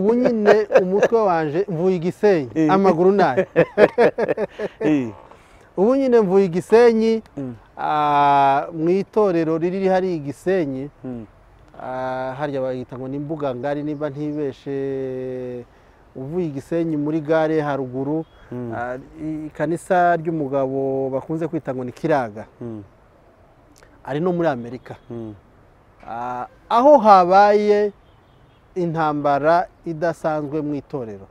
ubu nyine umutwe waje mvuye igisenyi amaguru nayo ubu nyine mvuye igisenyi mu itorero riri hari igisenyi harya bayita ngo ni imbuga ngari niba ntibeshe uvuye igisenyi muri gare haruguru ikanisa ry'umugabo bakunze kwita ngo ni kiraga ari no muri amerika aho habaye intambara idasanzwe mu itorero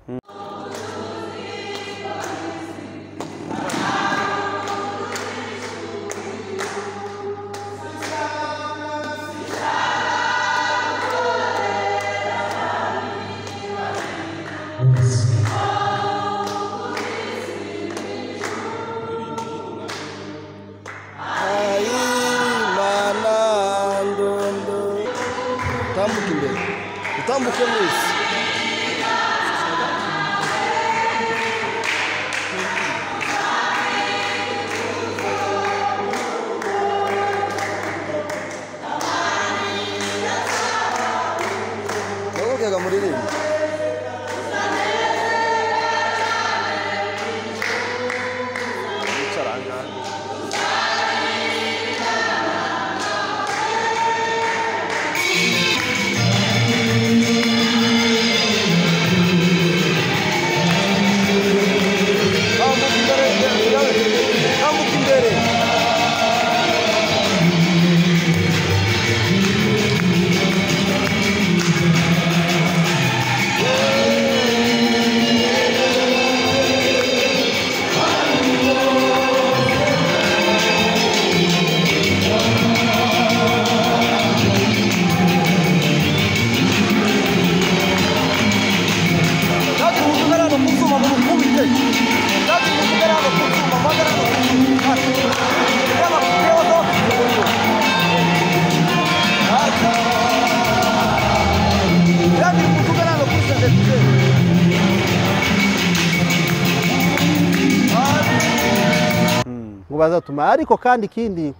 ngo bazatuma ariko kandi ikindi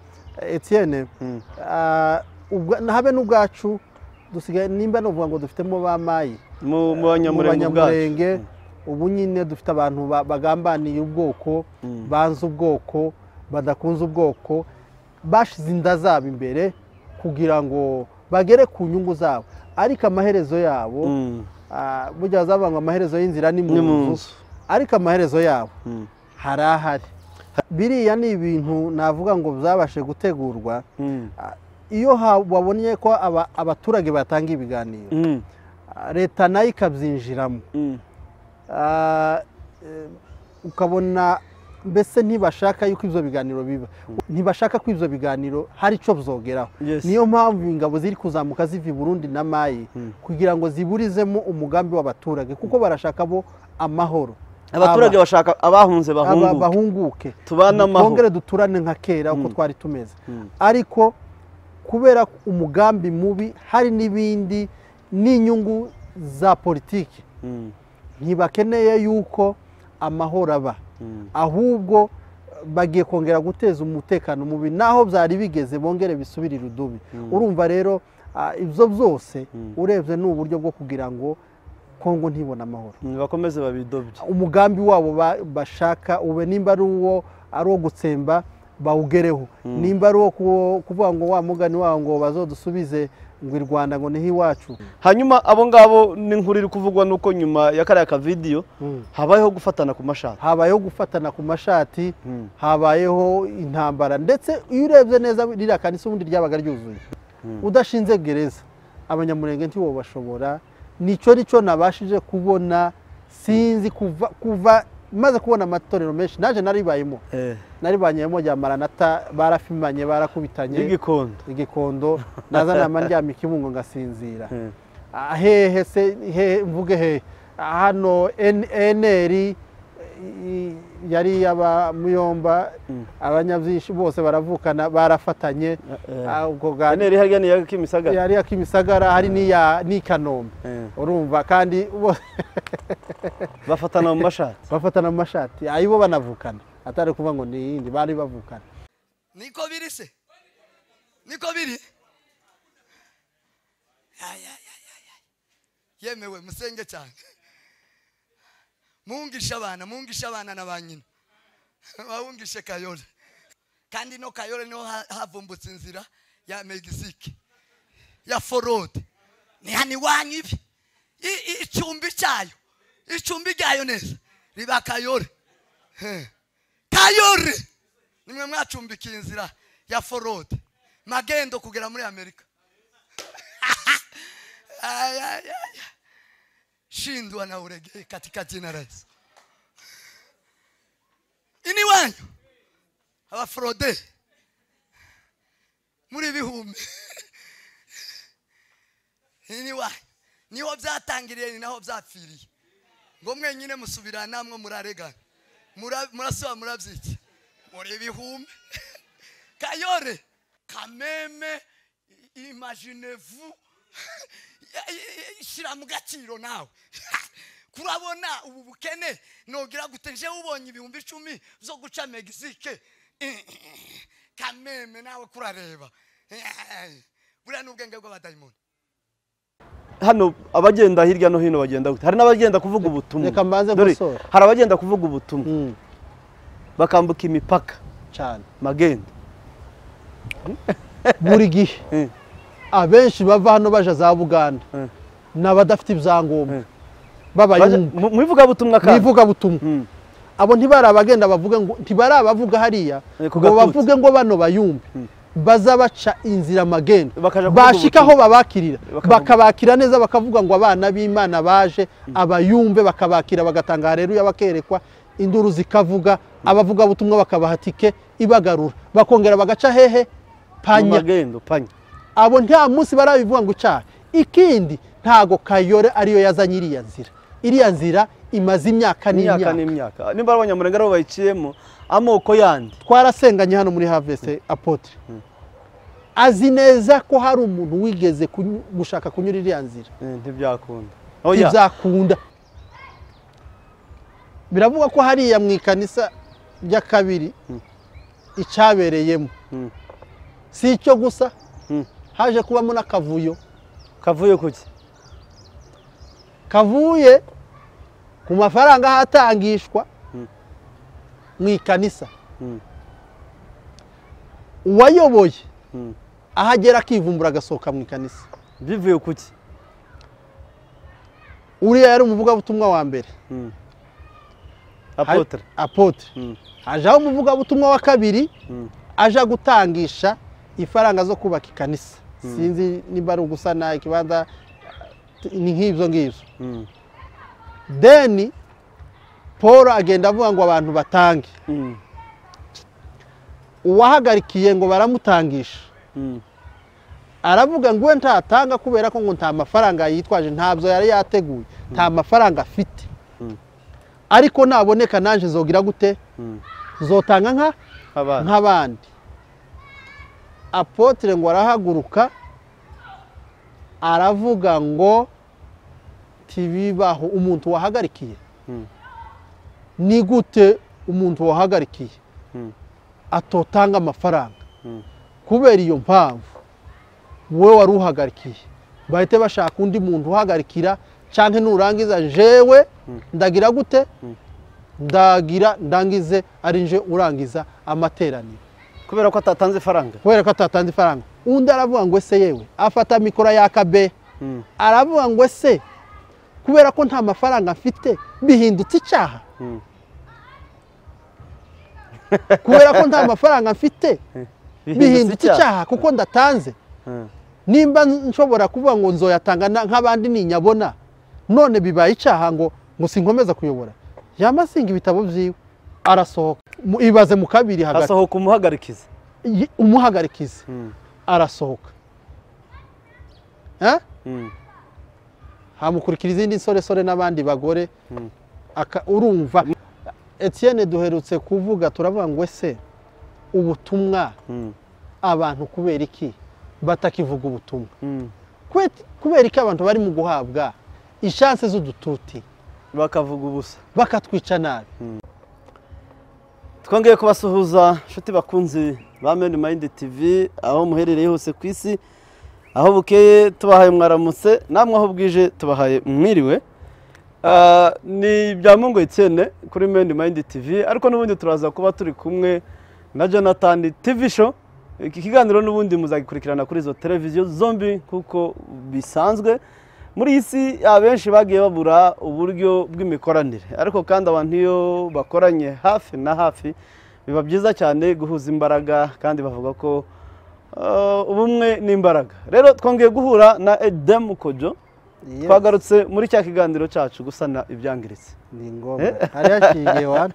etiyene habe n'ubwacu dusigaye nimba ni ukuvuga ngo dufitemo ba mayi mu banyamurenge ubu nyine dufite abantu bagambaniye ubwoko banze ubwoko badakunze ubwoko bashize inda zabo imbere kugira ngo bagere ku nyungu zabo ariko amaherezo yabo burya bazavuga ngo amaherezo y'inzira ni mu nzu ariko amaherezo yabo hari ahari biriya ni ibintu navuga ngo byabashe gutegurwa iyo wabonye ko abaturage batanga ibiganiro leta nayo ikabyinjiramo ukabona mbese ntibashaka yuko ibyo biganiro biba ntibashaka ko ibyo biganiro hari icyo byogeraho niyo mpamvu ingabo ziri kuzamuka ziva i burundi na mayi kugira ngo ziburizemo umugambi w'abaturage kuko barashaka bo amahoro abaturage bashaka abahunze bahunguke tubane amahoro twongere duturane nka kera uko twari tumeze ariko kubera umugambi mubi hari n'ibindi n'inyungu za politiki ntibakeneye yuko amahoro aba ahubwo bagiye kongera guteza umutekano mubi naho byari bigeze bongere bisubire irudubi urumva rero ibyo byose urebye ni uburyo bwo kugira ngo kongo ntibona amahoro bakomeze babidobye umugambi wabo bashaka ube nimba ari uwo ari uwo gutsemba bawugereho nimba ari uwo kuvuga ngo wa mugani wawo ngo bazodusubize ngo i rwanda ngo niho iwacu hanyuma abo ngabo n'inkuru iri kuvugwa nuko nyuma ya kariya kavidiyo habayeho gufatana ku mashati habayeho gufatana ku mashati habayeho intambara ndetse iyo urebye neza ririya kanisa ubundi ryabaga ryuzuye udashinze gereza abanyamurenge ntiwo bashobora nicyo nicyo nabashije kubona sinzi kuva kuva maze kubona amatorero menshi naje naribayemo naribanyemo rya maranata barafimanye barakubitanye igikondo igikondo nazanama ndyama ikibungo ngasinzira hehe se hehe mvuge hehe hano eneri yari yaba muyomba abanyabyinshi bose baravukana barafatanye eneri hariya ni iya kimisagara hariya kimisagara hari n'iya nikanombe urumva kandi bafatana mu mashati bafatana mu mashati ayibo banavukana atari kuvuga ngo ni iyindi bari bavukana niko biri se niko biri yemewe musenge cyane mungishe abana mungishe abana na ba nyina bahungishe kayole kandi ino kayole niho ha- havumbutse inzira ya megisike ya forode ni hano iwanyu ibi I- i- icumbi cyayo icumbi ryayo neza riba kayole Eh. kayole nimwe mwacumbikiye inzira ya forode magendo kugera muri amerika Ay, ay, ay. shindwa na uregee katika jina la Yesu. ini wanyu abaforode muri bihumbi ini wanyu niho byatangiriye ni naho byapfiriye ngo mwenyine musubira namwe muraregana Mura- murasaba murabyiki muri bihumbi kayore kameme imaginez-vous shyira mu gaciro nawe kurabona ubu bukene ntugira gute njyewe ubonye ibihumbi icumi zo guca megisike kameme nawe kurareba buriya ni ubwenge bw'abadayimoni hano abagenda hirya no hino bagenda gute hari n'abagenda kuvuga ubutumwa Reka mbanze Dore, gukosora. hari abagenda kuvuga ubutumwa Mm, bakambuka imipaka cyane magendo buri gihe Eh, abenshi bava hano baja za buganda eh. ni abadafite ibyangombwa Eh. Baje- b'abayumbu mu- mu ivugabutumwa kandi bivugabutumwa Mm. abo ntibari abagenda bavuga ngo ntibari abavuga hariya Eh, ku ngo gatutsi. bavuge ngo bano bayumve bazabaca inzira magendo Bakaja kuvuga bashika aho babakirira Bakavuga- bakabakira neza bakavuga ngo abana b'imana baje abayumve bakabakira bagatanga hareruya bakerekwa induru zikavuga abavuga butumwa bakabaha tike ibagarura bakongera bagaca hehe mu panya magendo panya abo nta munsi barabivuga ngo ucahe ikindi ntago kayore ariyo yazanye iriya nzira iriya nzira imaze imyaka imyaka n'imyaka n'imyaka nimba ari abanyamurenge aribo bayiciyemo amoko yandi twarasenganye hano muri havese apotre azi neza ko hari umuntu wigeze kunyu- gushaka kunyura iriya nzira Eh, ntibyakunda oya ntibyakunda biravuga ko hariya mu ikanisa rya kabiri icyabereyemo Mm. si icyo gusa Mm. haje kubamo n'akavuyo kavuye kuki kavuye ku mafaranga ahatangishwa mu ikanisa Mm. uwayoboye Mm. ahagera akivumbura agasohoka mu ikanisa bivuye kuki uriya yari umuvugabutumwa wa mbere Mm. Hari- apotre apotre Mm. hajaho umuvugabutumwa wa kabiri Mm. aja gutangisha ifaranga zo kubaka ikanisa sinzi niba ari ugusana ikibanza ni nk'ibyo ngibyo Mm. deni paul agenda avuga ngo abantu batange Mm. uwahagarikiye ngo baramutangisha Mm. aravuga ngo we ntatanga kubera ko ngo nta mafaranga yitwaje ntabyo yari yateguye nta mafaranga afite Mm. ariko naboneka nanjye zogira gute Mm. zotanga nka abana nk'abandi apotre ngo arahaguruka aravuga ngo ntibibaho umuntu wahagarikiye Mm. ni gute umuntu wahagarikiye Mm. atotanga amafaranga Mm. kubera iyo mpamvu wowe wari uhagarikiye bahite bashaka undi muntu uhagarikira cyangwa nurangiza jewe ndagira gute ndagira ndangize ari nje urangiza amateraniro kubera ko atatanze ifaranga kubera ko atatanze ifaranga undi aravuga ngo ese yewe afata mikoro yaka be Mm. aravuga ngo ese kubera ko nta mafaranga afite bihindutse icyaha Mm. kubera ko nta mafaranga mfite bihindutse icyaha. icyaha kuko ndatanze Mm. nimba nshobora kuvuga ngo nzoyatanga na- nk'abandi ninyabona none bibaye icyaha ngo ngo sinkomeza kuyobora yamasinga ibitabo byiwe arasohoka Mu- ibaze mu kabiri hagati hasohoka umuhagarikizi Ye- umuhagarikizi Mm. arasohoka Eh? Mm. hamukurikira izindi nsoresore n'abandi bagore Mm. aka- urumva etienne duherutse kuvuga turavuga ngo ese ubutumwa Mm. abantu kubera iki batakivuga ubutumwa Mm. Kwe- kubera iki abantu bari mu guhabwa ishanse z'udututi bakavuga ubusa bakatwica nabi twongeye kubasuhuza inshuti bakunzi ba meni mayindi tivi aho muherereye hose ku isi aho bukeye tubahaye mwaramutse namwe aho bwije tubahaye mwiriwe Ah, ni ibya mungu icyene kuri meni mayindi tivi ariko n'ubundi turaza kuba turi kumwe na jonathan tivi show iki kiganiro n'ubundi muzagikurikirana kuri izo televiziyo zombi kuko bisanzwe muri iyi si abenshi bagiye babura uburyo bw'imikoranire ariko kandi abantu iyo bakoranye hafi na hafi biba byiza cyane guhuza imbaraga kandi bavuga ko ah, ubumwe ni imbaraga rero twongeye guhura na edemu kojo Yes. twagarutse muri cya kiganiro cyacu gusana ibyangiritse ni ngombwa hari haciye wana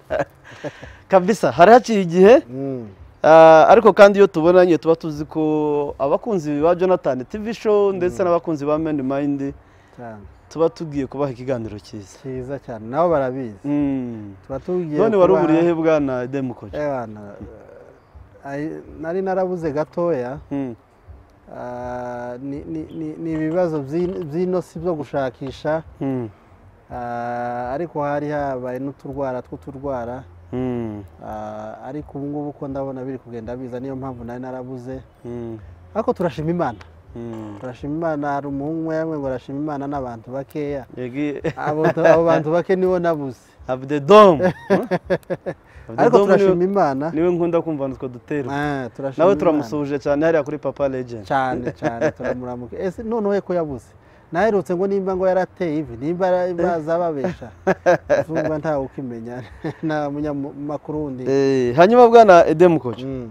kabisa hari haciye igihe Mm. ah, ariko kandi iyo tubonanye tuba tuzi ko abakunzi ba jonathan tv show ndetse n'abakunzi ba mani mayindi cyane tuba tugiye kubaha ikiganiro cyiza cyiza cyane nabo barabizi Mm. tuba tugiye none wari kubaha- uburiye he bwana demukoje Eh, wana, eh, ayi- nari narabuze gatoya Ah, ni- ni ni- ni ibibazo by'in- by'inosi byo gushakisha Ah, ariko hari habaye n'uturwara tw'uturwara Ah, ariko ubu ngubu ko ndabona biri kugenda biza niyo mpamvu nari narabuze ariko turashima imana turashima imana hari umuhungu umwe yamwe ngo arashima imana n'abantu bakeya abo abo bantu bake nibo nabuze abdedomu ariko turashima imana niwe nkunda kumva nutwo duterwa Ah, turashima nawe Imana. turamusuhuje cyane hariya kuri papa legend cyane cyane turamuramuka ese noneho ko yabuze naherutse ngo nimba ngo yarateye ivi nimba yara- bazababesha zumva ntawe ukimenya nta munyamakuru wundi Eh, hanyuma bwana edemukoje Mm.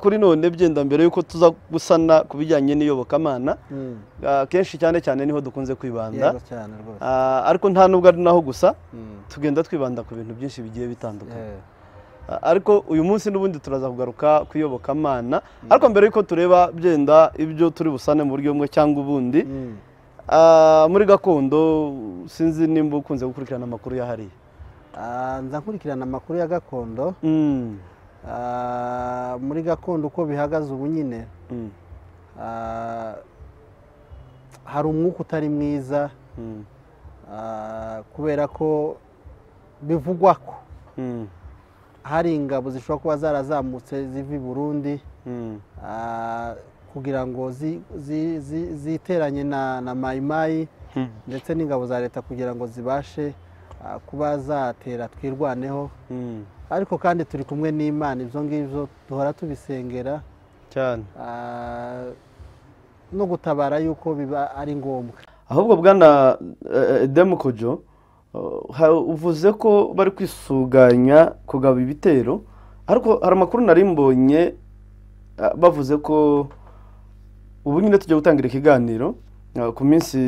kuri none byenda mbere yuko tuza gusana ku bijyanye n'iyobokamana Mm. ah, kenshi cyane cyane niho dukunze kwibanda yego cyane rwose Ah, ariko nta nubwo ari naho gusa Mm. tugenda twibanda ku bintu byinshi bigiye bitandukanye Eh, Ah, ariko uyu munsi n'ubundi turaza kugaruka ku iyobokamana ariko mbere yuko tureba byenda ibyo turi busane mu buryo bumwe cyangwa ubundi mm. ah, muri gakondo sinzi nimba ukunze gukurikirana amakuru ya hariya Ah, nza nkurikirana amakuru ya gakondo Mm, Ah, muri gakondo uko bihagaze ubu nyine mm, ah, hari umwuka utari mwiza mm, ah, kubera ko bivugwa ko mm, hari ingabo zishobora kuba zarazamutse ziva i burundi mm, ah, kugira ngo zi- zi- zi- ziteranye na na mayimayi mm, ndetse n'ingabo za leta kugira ngo zibashe ah, kuba zatera twirwaneho mm, ariko kandi turi kumwe n'imana ibyo ngibyo duhora tubisengera cyane ah, no gutabara yuko biba ari ngombwa ahubwo bwana eh, eh, demukojo uh, ha- uvuze ko bari kwisuganya kugaba ibitero ariko hari amakuru nari mbonye ah, bavuze ko ubu nyine tugiye gutangira ikiganiro ah, ku minsi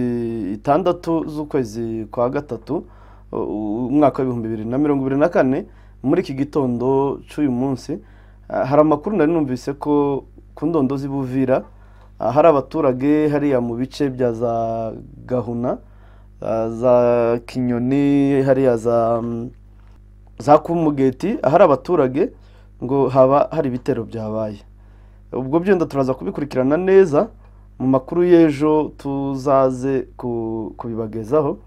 itandatu z'ukwezi kwa gatatu uh, umwaka w'ibihumbi bibiri na mirongo ibiri na kane muri iki gitondo cy'uyu munsi ah, hari amakuru nari numvise ko ku ndondo z'i Buvira ah, hari abaturage hariya mu bice bya za gahuna ah, za kinyoni hariya za mm, za kumugeti ahari abaturage ngo haba hari ibitero byabaye ubwo byenda turaza kubikurikirana neza mu makuru y'ejo tuzaze ku- kubibagezaho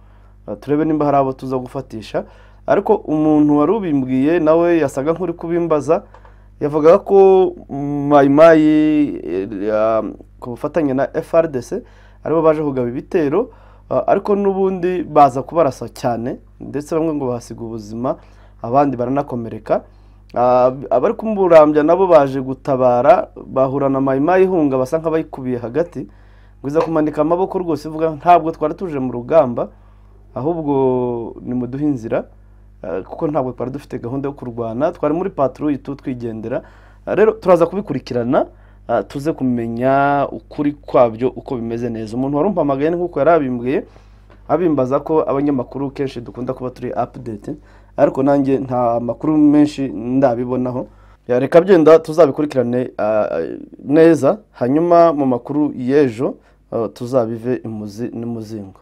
Ah, turebe nimba hari abo tuza gufatisha ariko umuntu wari ubimbwiye nawe yasaga nk'uri kubimbaza yavugaga ko mayimayi ku bufatanye na frdc aribo baje kugaba ibitero ah, ariko n'ubundi baza kubarasa cyane ndetse bamwe ngo bahasiga ubuzima abandi baranakomereka Ah, abari kumburambya nabo baje gutabara bahura na mayimayi ihunga basa nk'abayikubiye hagati ngo iza kumanika amaboko rwose ivuga ntabwo twari tuje mu rugamba ahubwo nimuduhe inzira ah, kuko ntabwo twari dufite gahunda yo kurwana twari muri patrouille tu twigendera Ah, rero turaza kubikurikirana ah, tuze kumenya ukuri kwabyo uko bimeze neza umuntu warumpamagaye ni nk'uko yari abimbwiye abimbaza ko abanyamakuru kenshi dukunda kuba turi update ariko nanjye nta makuru menshi ndabibonaho reka byenda tuzabikurikirane ah, neza hanyuma mu makuru y'ejo ah, tuzabive imuzi n'imuzingo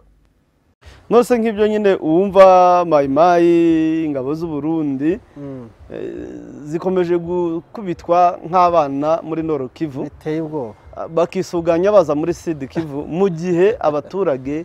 nose nk'ibyo nyine uwumva mayimayi ingabo z'u Burundi Mm. eh, zikomeje gukubitwa nk'abana muri noro kivu biteye ubwoba ah, bakisuganya baza muri sidi kivu mu gihe abaturage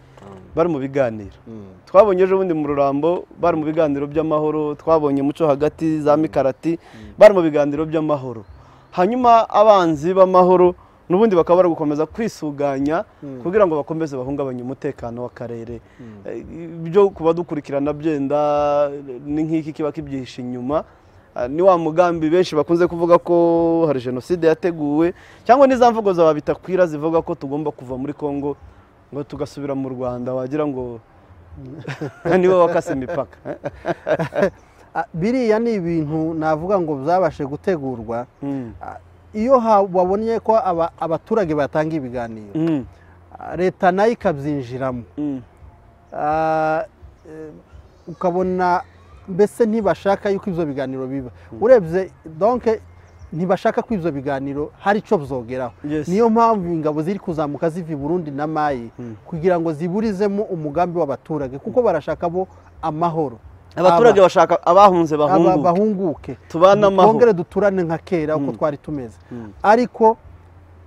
bari mu biganiro Mm. twabonye ejo bundi mu rurambo bari mu biganiro by'amahoro twabonye muco hagati za mikarati bari mu biganiro by'amahoro hanyuma abanzi b'amahoro n'ubundi bakaba bari gukomeza kwisuganya kugira ngo bakomeze bahungabanye umutekano w'akarere ibyo kuba dukurikirana byenda ni nk'iki kiba kibyihishe inyuma Ah, ni wa mugambi benshi bakunze kuvuga ko hari jenoside yateguwe cyangwa n'iza mvugo za babitakwira zivuga ko tugomba kuva muri congo ngo tugasubira mu rwanda wagira ngo niwe wakase imipaka Ah, biriya ni ibintu navuga ngo byabashe gutegurwa Mm, Ah, iyo ha- wabonye ko aba- abaturage batanga ibiganiro mm, ah, leta nayo ikabyinjiramo mm, Ah, eh, ukabona mbese ntibashaka yuko ibyo biganiro biba urebye donke ntibashaka ko ibyo biganiro hari icyo byogeraho Yes. niyo mpamvu ingabo ziri kuzamuka ziva i burundi na mayi kugira ngo ziburizemo umugambi w'abaturage kuko barashaka bo amahoro abaturage Aba- bashaka abahunze aba- bahunguke bahunguke Tubane amahoro. twongere duturane nka kera uko twari tumeze Mm. ariko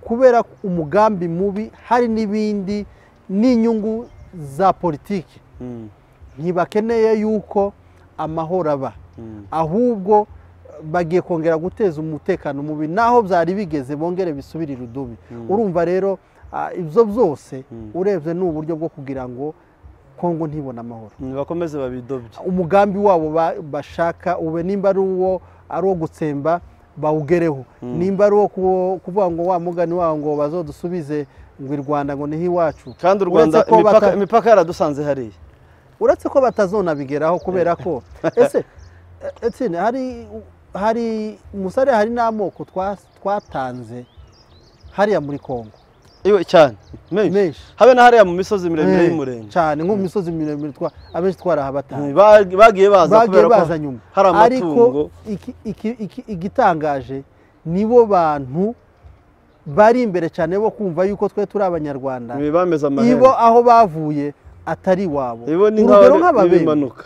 kubera umugambi mubi hari n'ibindi n'inyungu za politiki Mm, ntibakeneye yuko amahoro aba mm, ahubwo bagiye kongera guteza umutekano mubi naho byari bigeze bongere bisubire irudubi urumva rero ah, ibyo byose urebye ni uburyo bwo kugira ngo kongo ntibone amahoro mm, bakomeze babidobye umugambi wabo ba- bashaka ube nimba ari uwo ari uwo gutsemba bawugereho nimba ari uwo ku- kuvuga ngo wa mugani wawo ngo bazodusubize ngo i rwanda ngo niho iwacu kandi u rwanda Uretse ko imipaka- bata- imipaka yaradusanze hariya uretse ko batazonabigeraho kubera ko ese e- etsine hari hari umusare hari n'amoko twa- twatanze hariya muri congo iwe cyane menshi menshi habe na hariya mu misozi miremire Eh, y'umurenge cyane nko mu misozi miremire twa- abenshi twarahabatanze Mm, bag- bagiye baza bagiye kubera baza ko nyuma hari amatungo ariko iki- iki- iki- igitangaje nibo bantu bari imbere cyane bo kumva yuko twe turi abanyarwanda Ibi bameze amahembe ibo aho bavuye atari iwabo ibo ni urugero nk'aho nk'ababembe bimanuka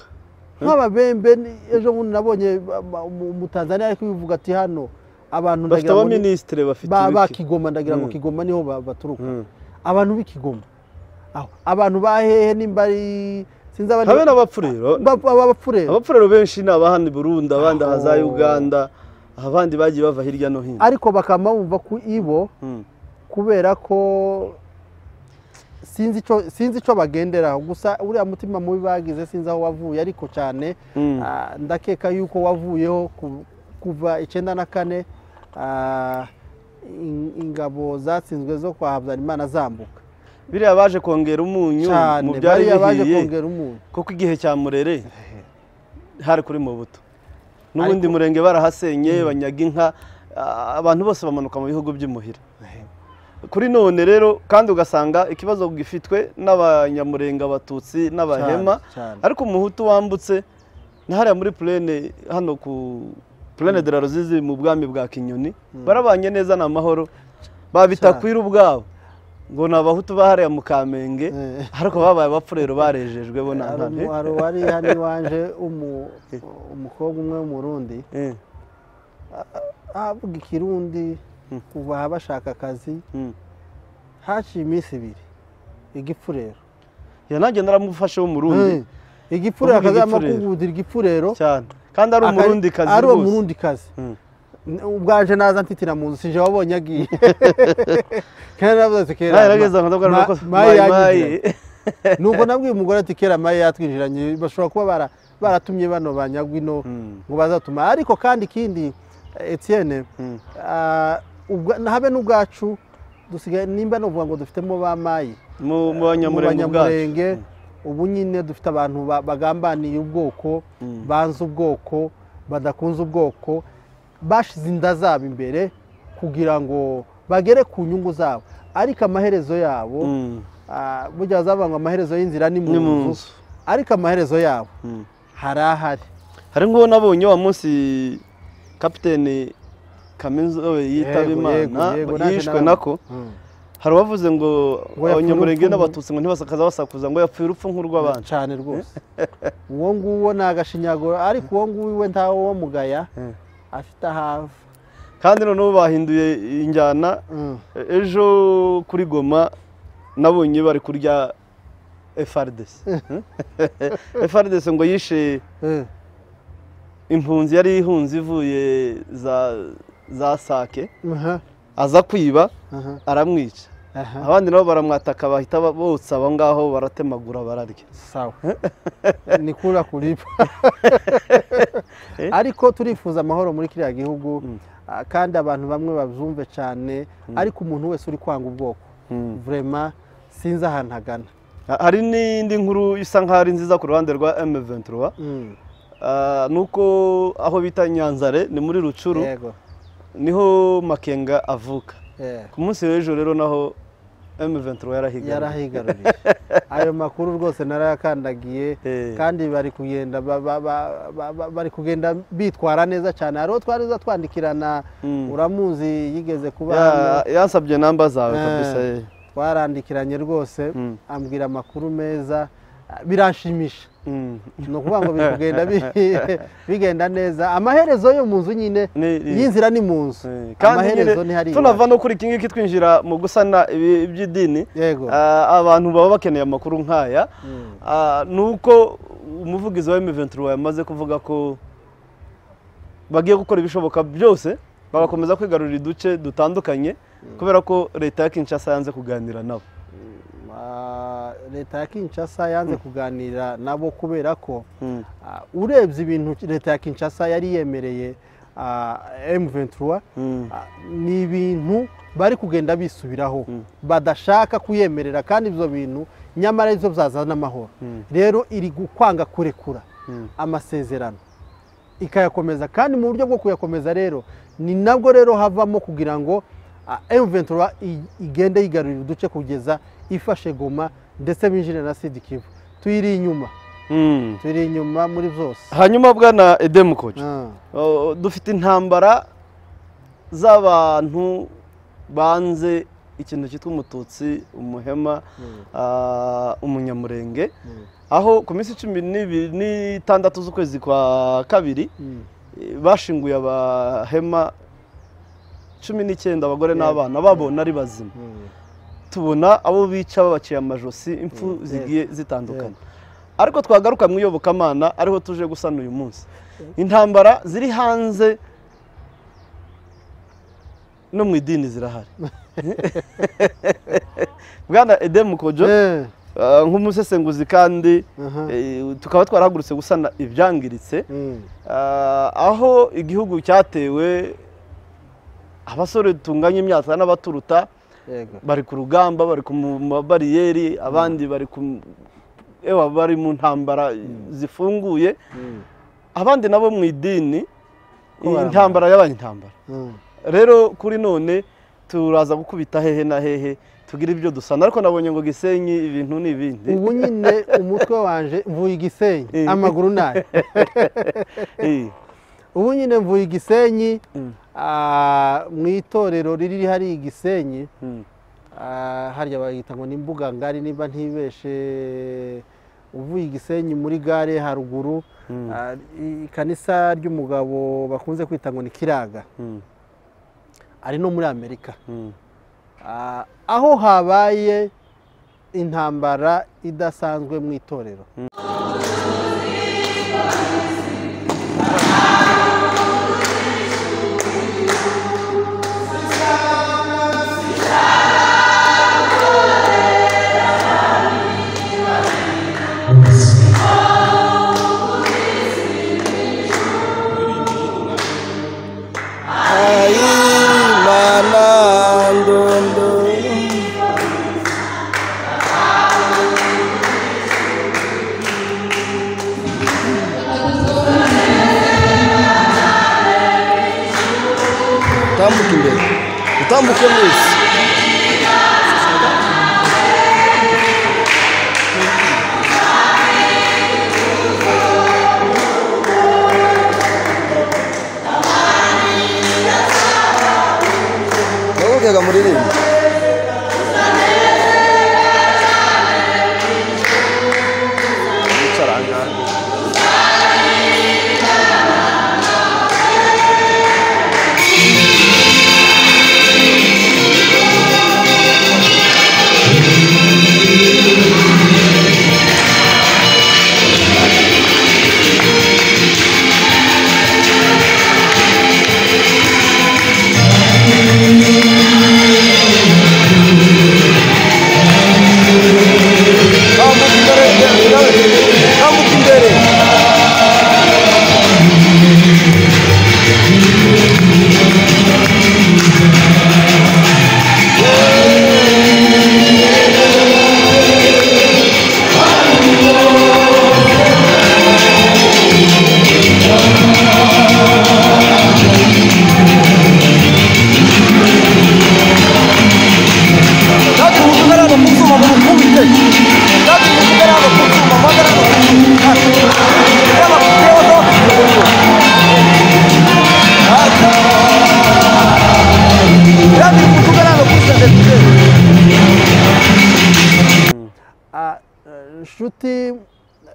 nk'ababembe ni- ejo bundi nabonye ba- ba- umu- umutanzaniya ariko bivuga ati hano abantu bafite ndagira ngo ni- abaminisitire bafite ba- ba ibiki kigoma ndagira ngo Mm. kigoma niho ba- baturuka Mm. abantu b'ikigoma aho abantu ba hehe nimba ari sinzi abandi- habe n'abapfurero ba- ba- b'abapfurere abapfurero benshi ni abahana i burundi abandi aha za Aho. uganda abandi bagiye bava hirya no hino ariko bakaba bumva ko ibo Mm. kubera ko sinzi ico sinzi ico bagenderaho gusa uriya mutima mubi bagize sinzi aho wavuye ariko cyane Mm. ah, ndakeka yuko wavuyeho ku- kuva icyenda na kane ah, in- ingabo zatsinzwe zo kwa habyarimana zambuka biriya baje kongera umunyu mu cyane byari bariya baje bihiye kongera umunyu kuko igihe cya murere hari kuri mu buto n'ubundi Ariko- murenge barahasenye banyaga inka ah, abantu bose bamanuka mu bihugu by'imuhira kuri none rero kandi ugasanga ikibazo gifitwe n'abanyamurenga abatutsi Cyane, n'abahema cyane. ariko umuhutu wambutse na hariya muri purene hano ku purene de la ruzizi mu bwami bwa kinyoni barabanye neza ni amahoro babitakwira ubwabo ngo ni abahutu ba hariya mu kamenge Eh. ariko babaye abapfurero barejejwe bo nta Hari ntame umu- hari uwari hano iwanje umu- umukobwa umwe w'umurundi Eh, avuga ikirundi kuva aha bashaka akazi mm. haciye iminsi ibiri igipfurero Ya, nanjye naramufashe w'umurundi Eh, igipfurero Uvuga akazama igipfurero. kugudira igipfurero cyane kandi ari aka- umurundi kazi ari uwo rwose murundi kazi Mm. N- ubwanje naza ntitira mu nzu sinje wabonye agiye kera navuze ati kera Nawe yarageze aho ndavuga ma- nuko mayi mayi, mayi. yanyinjiranye. nuko nabwiye umugore ati kera mayi yatwinjiranye bashobora kuba bara- baratumye bano banyagwa ino Mm. ngo bazatuma ariko kandi ikindi eh, Etienne Mm. ah, ubwa- habe n'ubwacu dusigaye nimba nuvuga ngo dufitemo ba mayi mu mu mu banyamurenge ubwacu banyamurenge ubu nyine dufite abantu ba- bagambaniye ubwoko Mm. banze ubwoko badakunze ubwoko bashize inda zabo imbere kugira ngo bagere ku nyungu zabo ariko amaherezo yabo Mm. ah, burya bazavuga ngo amaherezo y'inzira ni mu Ni mu nzu nzu. ariko amaherezo yabo Mm. hari ahari hari nk'uwo nabonye wa munsi kapiteni kaminuza yitaba Yego, yego, imana yego, naje yishwe nawe. nako Mm. hari uwavuze ngo Ngo yapfira abanyamurenge urupfu nku- n'abatutsi ngo ntibasakaza basakuza ngo yapfuye urupfu nk'urw'abantu cyane rwose uwo nguwo ni agashinyaguro ariko uwo nguwo we ntawe wo mugaya Eh. afite ahava kandi noneho bahinduye injyana Mm. ejo kuri goma nabonye bari kurya efardesi efardesi ngo yishe Eh. impunzi yari ihunze ivuye za za sake Aha. aza kwiba aha aramwica aha abandi nabo baramwataka bahita ba- botsa aho ngaho baratemagura bararya sawa ni kura kuripa ariko turifuza amahoro muri kiriya gihugu Mm. ah, kandi abantu bamwe bazumve cyane ariko umuntu wese uri kwanga ubwoko Mm. vrema sinzi ahantu agana Ha- hari n'indi nkuru isa nkaho ari nziza ku ruhande rwa M23 Mm, Ah, nuko aho bita Nyanzare ni muri Rucuru yego niho Makenga avuka eh, ku munsi w'ejo rero naho M23 yarahigaye yarahigaruriye ayo makuru rwose narayakandagiye Eh. kandi bari kugenda ba- ba- ba- ba- ba- bari kugenda bitwara neza cyane hariho twari uza twandikirana Mm. uramuzi yigeze kuba hano. Ya- yansabye namba zawe Eh. kabisa eh. twarandikiranye rwose Mm. ambwira amakuru meza biranshimisha Mm. ni ukuvuga ngo biri kugenda bi- bigenda neza amaherezo yo mu nzu nyine Ni- ni- y'inzira ni mu nzu Eh, kandi amaherezo nyine ni hariya tunava no kuri iki ngiki twinjira mu gusana ibi- iby'idini yego Ah, abantu baba bakeneye amakuru nk'aya Mm. Ah, ni uko umuvugizi wa M23 yamaze kuvuga ko bagiye gukora ibishoboka byose bagakomeza kwigarurira uduce dutandukanye kubera ko leta ya Kinshasa yanze kuganira nabo Ah, leta ya kinshasa yanze kuganira nabo kubera ko Mm. ah, urebye ibintu leta ya kinshasa yari yemereye m23 Mm. Ah, ni ibintu bari kugenda bisubiraho badashaka kuyemerera kandi ibyo bintu nyamara ari byo byazana amahoro rero iri kwanga kurekura Mm. amasezerano ikayakomeza kandi mu buryo bwo kuyakomeza rero ni nabwo rero havamo kugira ngo ah, M23 i- igende yigarurira uduce kugeza ifashe goma ndetse binjire na sidi kivu tuyiri inyuma Mm. tuyiri inyuma muri byose hanyuma bwana edemukoje Ah, Oh, dufite intambara z'abantu banze ikintu cyitwa umututsi umuhema mm, ah, umunyamurenge mm, aho ku minsi cumi n'ibiri n'itandatu z'ukwezi kwa kabiri mm. eh, bashinguye abahema cumi n'icyenda abagore Yego. n'abana babona ari bazima Mm. tubona abo bica babaciye amajosi impfu Yego. zigiye zitandukanye ariko twagaruka mu iyobokamana ariho tuje gusana uyu munsi intambara ziri hanze no mu idini zirahari bwana edemu kojo Eh, ah, nk'umusesenguzi kandi aha, eh, tukaba twarahagurutse gusana ibyangiritse mm. Ah, aho igihugu cyatewe abasore tunganya imyaka n'abaturuta yego bari ku rugamba bari ku mu- mabariyeri abandi bari ku ewa bari mu ntambara zifunguye Mm, abandi nabo mu idini Ko barambara. intambara y'abaye intambara mm. rero kuri none turaza gukubita hehe na hehe tugira ibyo dusana ariko nabonye ngo gisenyi ibintu ni ibindi ubu nyine umutwe wanje mvuye igisenyi Eh. amaguru nayo Eh, ubu nyine mvuye igisenyi Mm. ah, mu itorero riri hariya igisenyi mm, ah, harya bayita ngo ni imbuga ngari niba ntibeshe uvuye igisenyi muri gare haruguru Mm. ah, i- ikanisa ry'umugabo bakunze kwita ngo ni kiraga mm, ari no muri amerika mm, Ah, aho habaye intambara idasanzwe mu itorero Imana ndunduru tambuka imbere utambuke mwese ndabukeka muririmba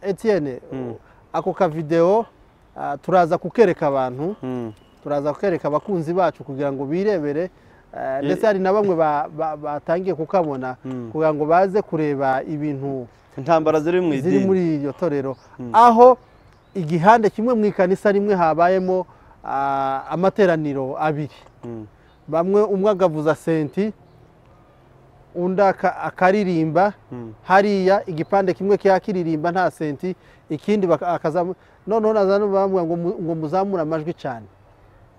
Etienne ako kavidewo ah, turaza kukereka abantu Mm. turaza kukereka abakunzi bacu kugira ngo birebere eh, ndetse hari na bamwe ba- ba- batangiye kukabona kugira ngo baze kureba ibintu intambara ziri mu ziri muri idini iryo torero aho igihande kimwe mu ikanisa rimwe habayemo ah, amateraniro abiri Mm. bamwe umwe agavuza senti undi aka- akaririmba hariya igipande kimwe kiba kiririmba nta senti ikindi baka- akazamu- noneho nazana bavuga ngo mu- ngo muzamure amajwi cyane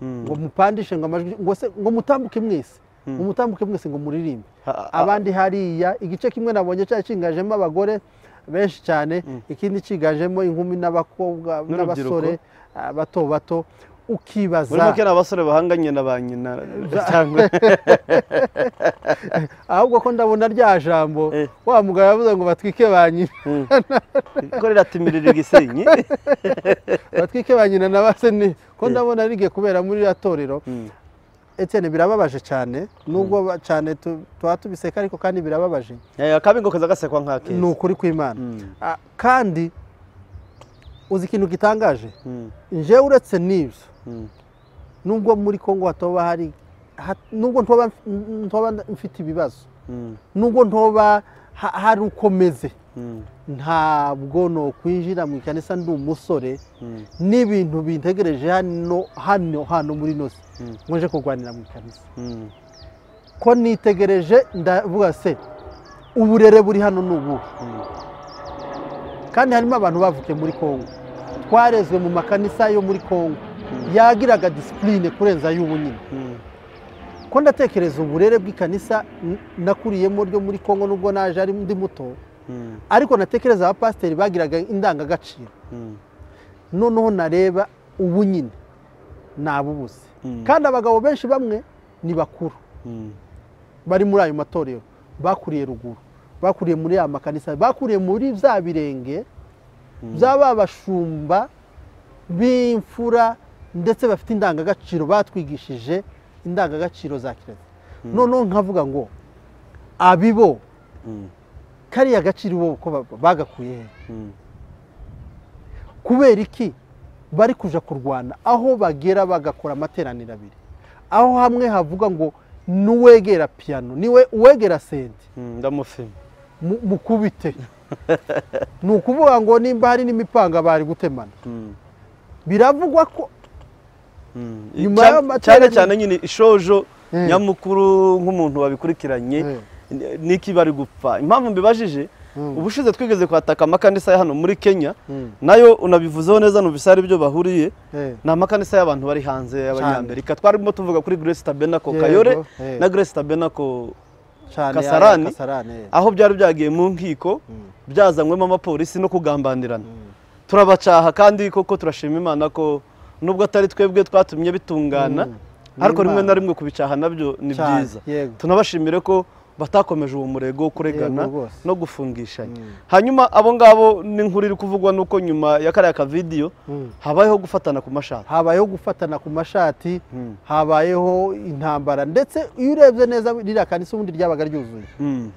Mm. ngo mupandishe ngo amajwi ngo se- ngo mutambuke mwese ngo mutambuke mwese ngo muririmbe Ha- ha- abandi hariya igice kimwe nabonye cyari cyiganjemo abagore benshi cyane ikindi cyiganjemo inkumi n'abakobwa N'urubyiruko. n'abasore ah, bato bato ukibaza muri make ni abasore bahanganye na ba nyina cyangwa ahubwo ko ndabona rya jambo Eh. wa mugabo yavuze ngo batwike ba nyina ko riratimirira igisenyi batwike ba nyina na ba se ni ko ndabona rigiye kubera muri iriya torero Etienne birababaje cyane nubwo ba- cyane tu- tuba tubiseka ariko kandi birababaje Eh, akabingo kaza gasekwa nk'akeza ni ukuri kw'imana Ah, kandi uzi ikintu gitangaje Mm. njyewe uretse n'ibyo Mm. nubwo muri kongo hatoba hari ha- nubwo ntoba ntoba mfite ibibazo Mm. nubwo ntoba ha- hari uko meze Mm. ntabwo nokwinjira mu ikanisa ndi umusore Mm. n'ibintu bintegereje hano hano hano muri ino si Mm. ngo nje kurwanira mu ikanisa Mm. ko nitegereje ndavuga se uburere buri hano ni ubuhe Mm. kandi harimo abantu bavukiye muri kongo twarezwe mu makanisa yo muri kongo yagiraga disipurine kurenza y'ubu nyine Mm. ko ndatekereza uburere bw'ikanisa n- nakuriyemo ryo muri kongo nubwo naje ari ndi muto Mm. ariko natekereza abapasiteri bagiraga indangagaciro Mm. noneho nareba ubu nyine nabubuze Mm. kandi abagabo benshi bamwe ni bakuru Mm. bari muri ayo matorero bakuriye ruguru bakuriye muri ya makanisa bakuriye muri bya birenge by'aba bashumba b'imfura ndetse bafite indangagaciro batwigishije indangagaciro za kirazira noneho nkavuga ngo abibo Mm. kariya gaciro bo ko ba- bagakuye he Mm. kubera iki bari kuja kurwana aho bagera bagakora amateraniro abiri aho hamwe havuga ngo n'uwegera piyano niwe uwegera sente Mm. ndamufima mu- mukubite ni ukuvuga ngo nimba hari n'imipanga bari gutemana Mm. biravugwa ko Mm. Nyuma Cyane- y'amateraniro- cyane cyane nyine ishojo Eh. nyamukuru nk'umuntu wabikurikiranye Eh. ni- niki bari gupfa impamvu mbibajije Mm. ubushize twigeze kuhataka amakanisa ya hano muri kenya Mm. nayo unabivuzeho neza numvise ari byo bahuriye Eh. ni amakanisa y'abantu bari hanze y'abanyamerika twarimo tuvuga kuri grace tabernacle Yego, kayore eh. na grace tabernacle cyane Kasarani? aya kasarani eh. aho byari byagiye mu nkiko byazanywemo abapolisi no kugambanirana turabacaha kandi koko turashima imana ko nubwo atari twebwe twatumye bitungana Ni ariko rimwe na Imana. rimwe kubicaha nabyo ni Cyane, byiza yego. tunabashimire ko batakomeje uwo murego wo kuregana Yego, rwose. no gufungishanya hanyuma abo ngabo n'inkuru iri kuvugwa nuko nyuma ya kariya kavidiyo habayeho gufatana ku mashati habayeho gufatana ku mashati Mm. habayeho intambara ndetse iyo urebye neza ririya kanisa ubundi ryabaga ryuzuye Mm,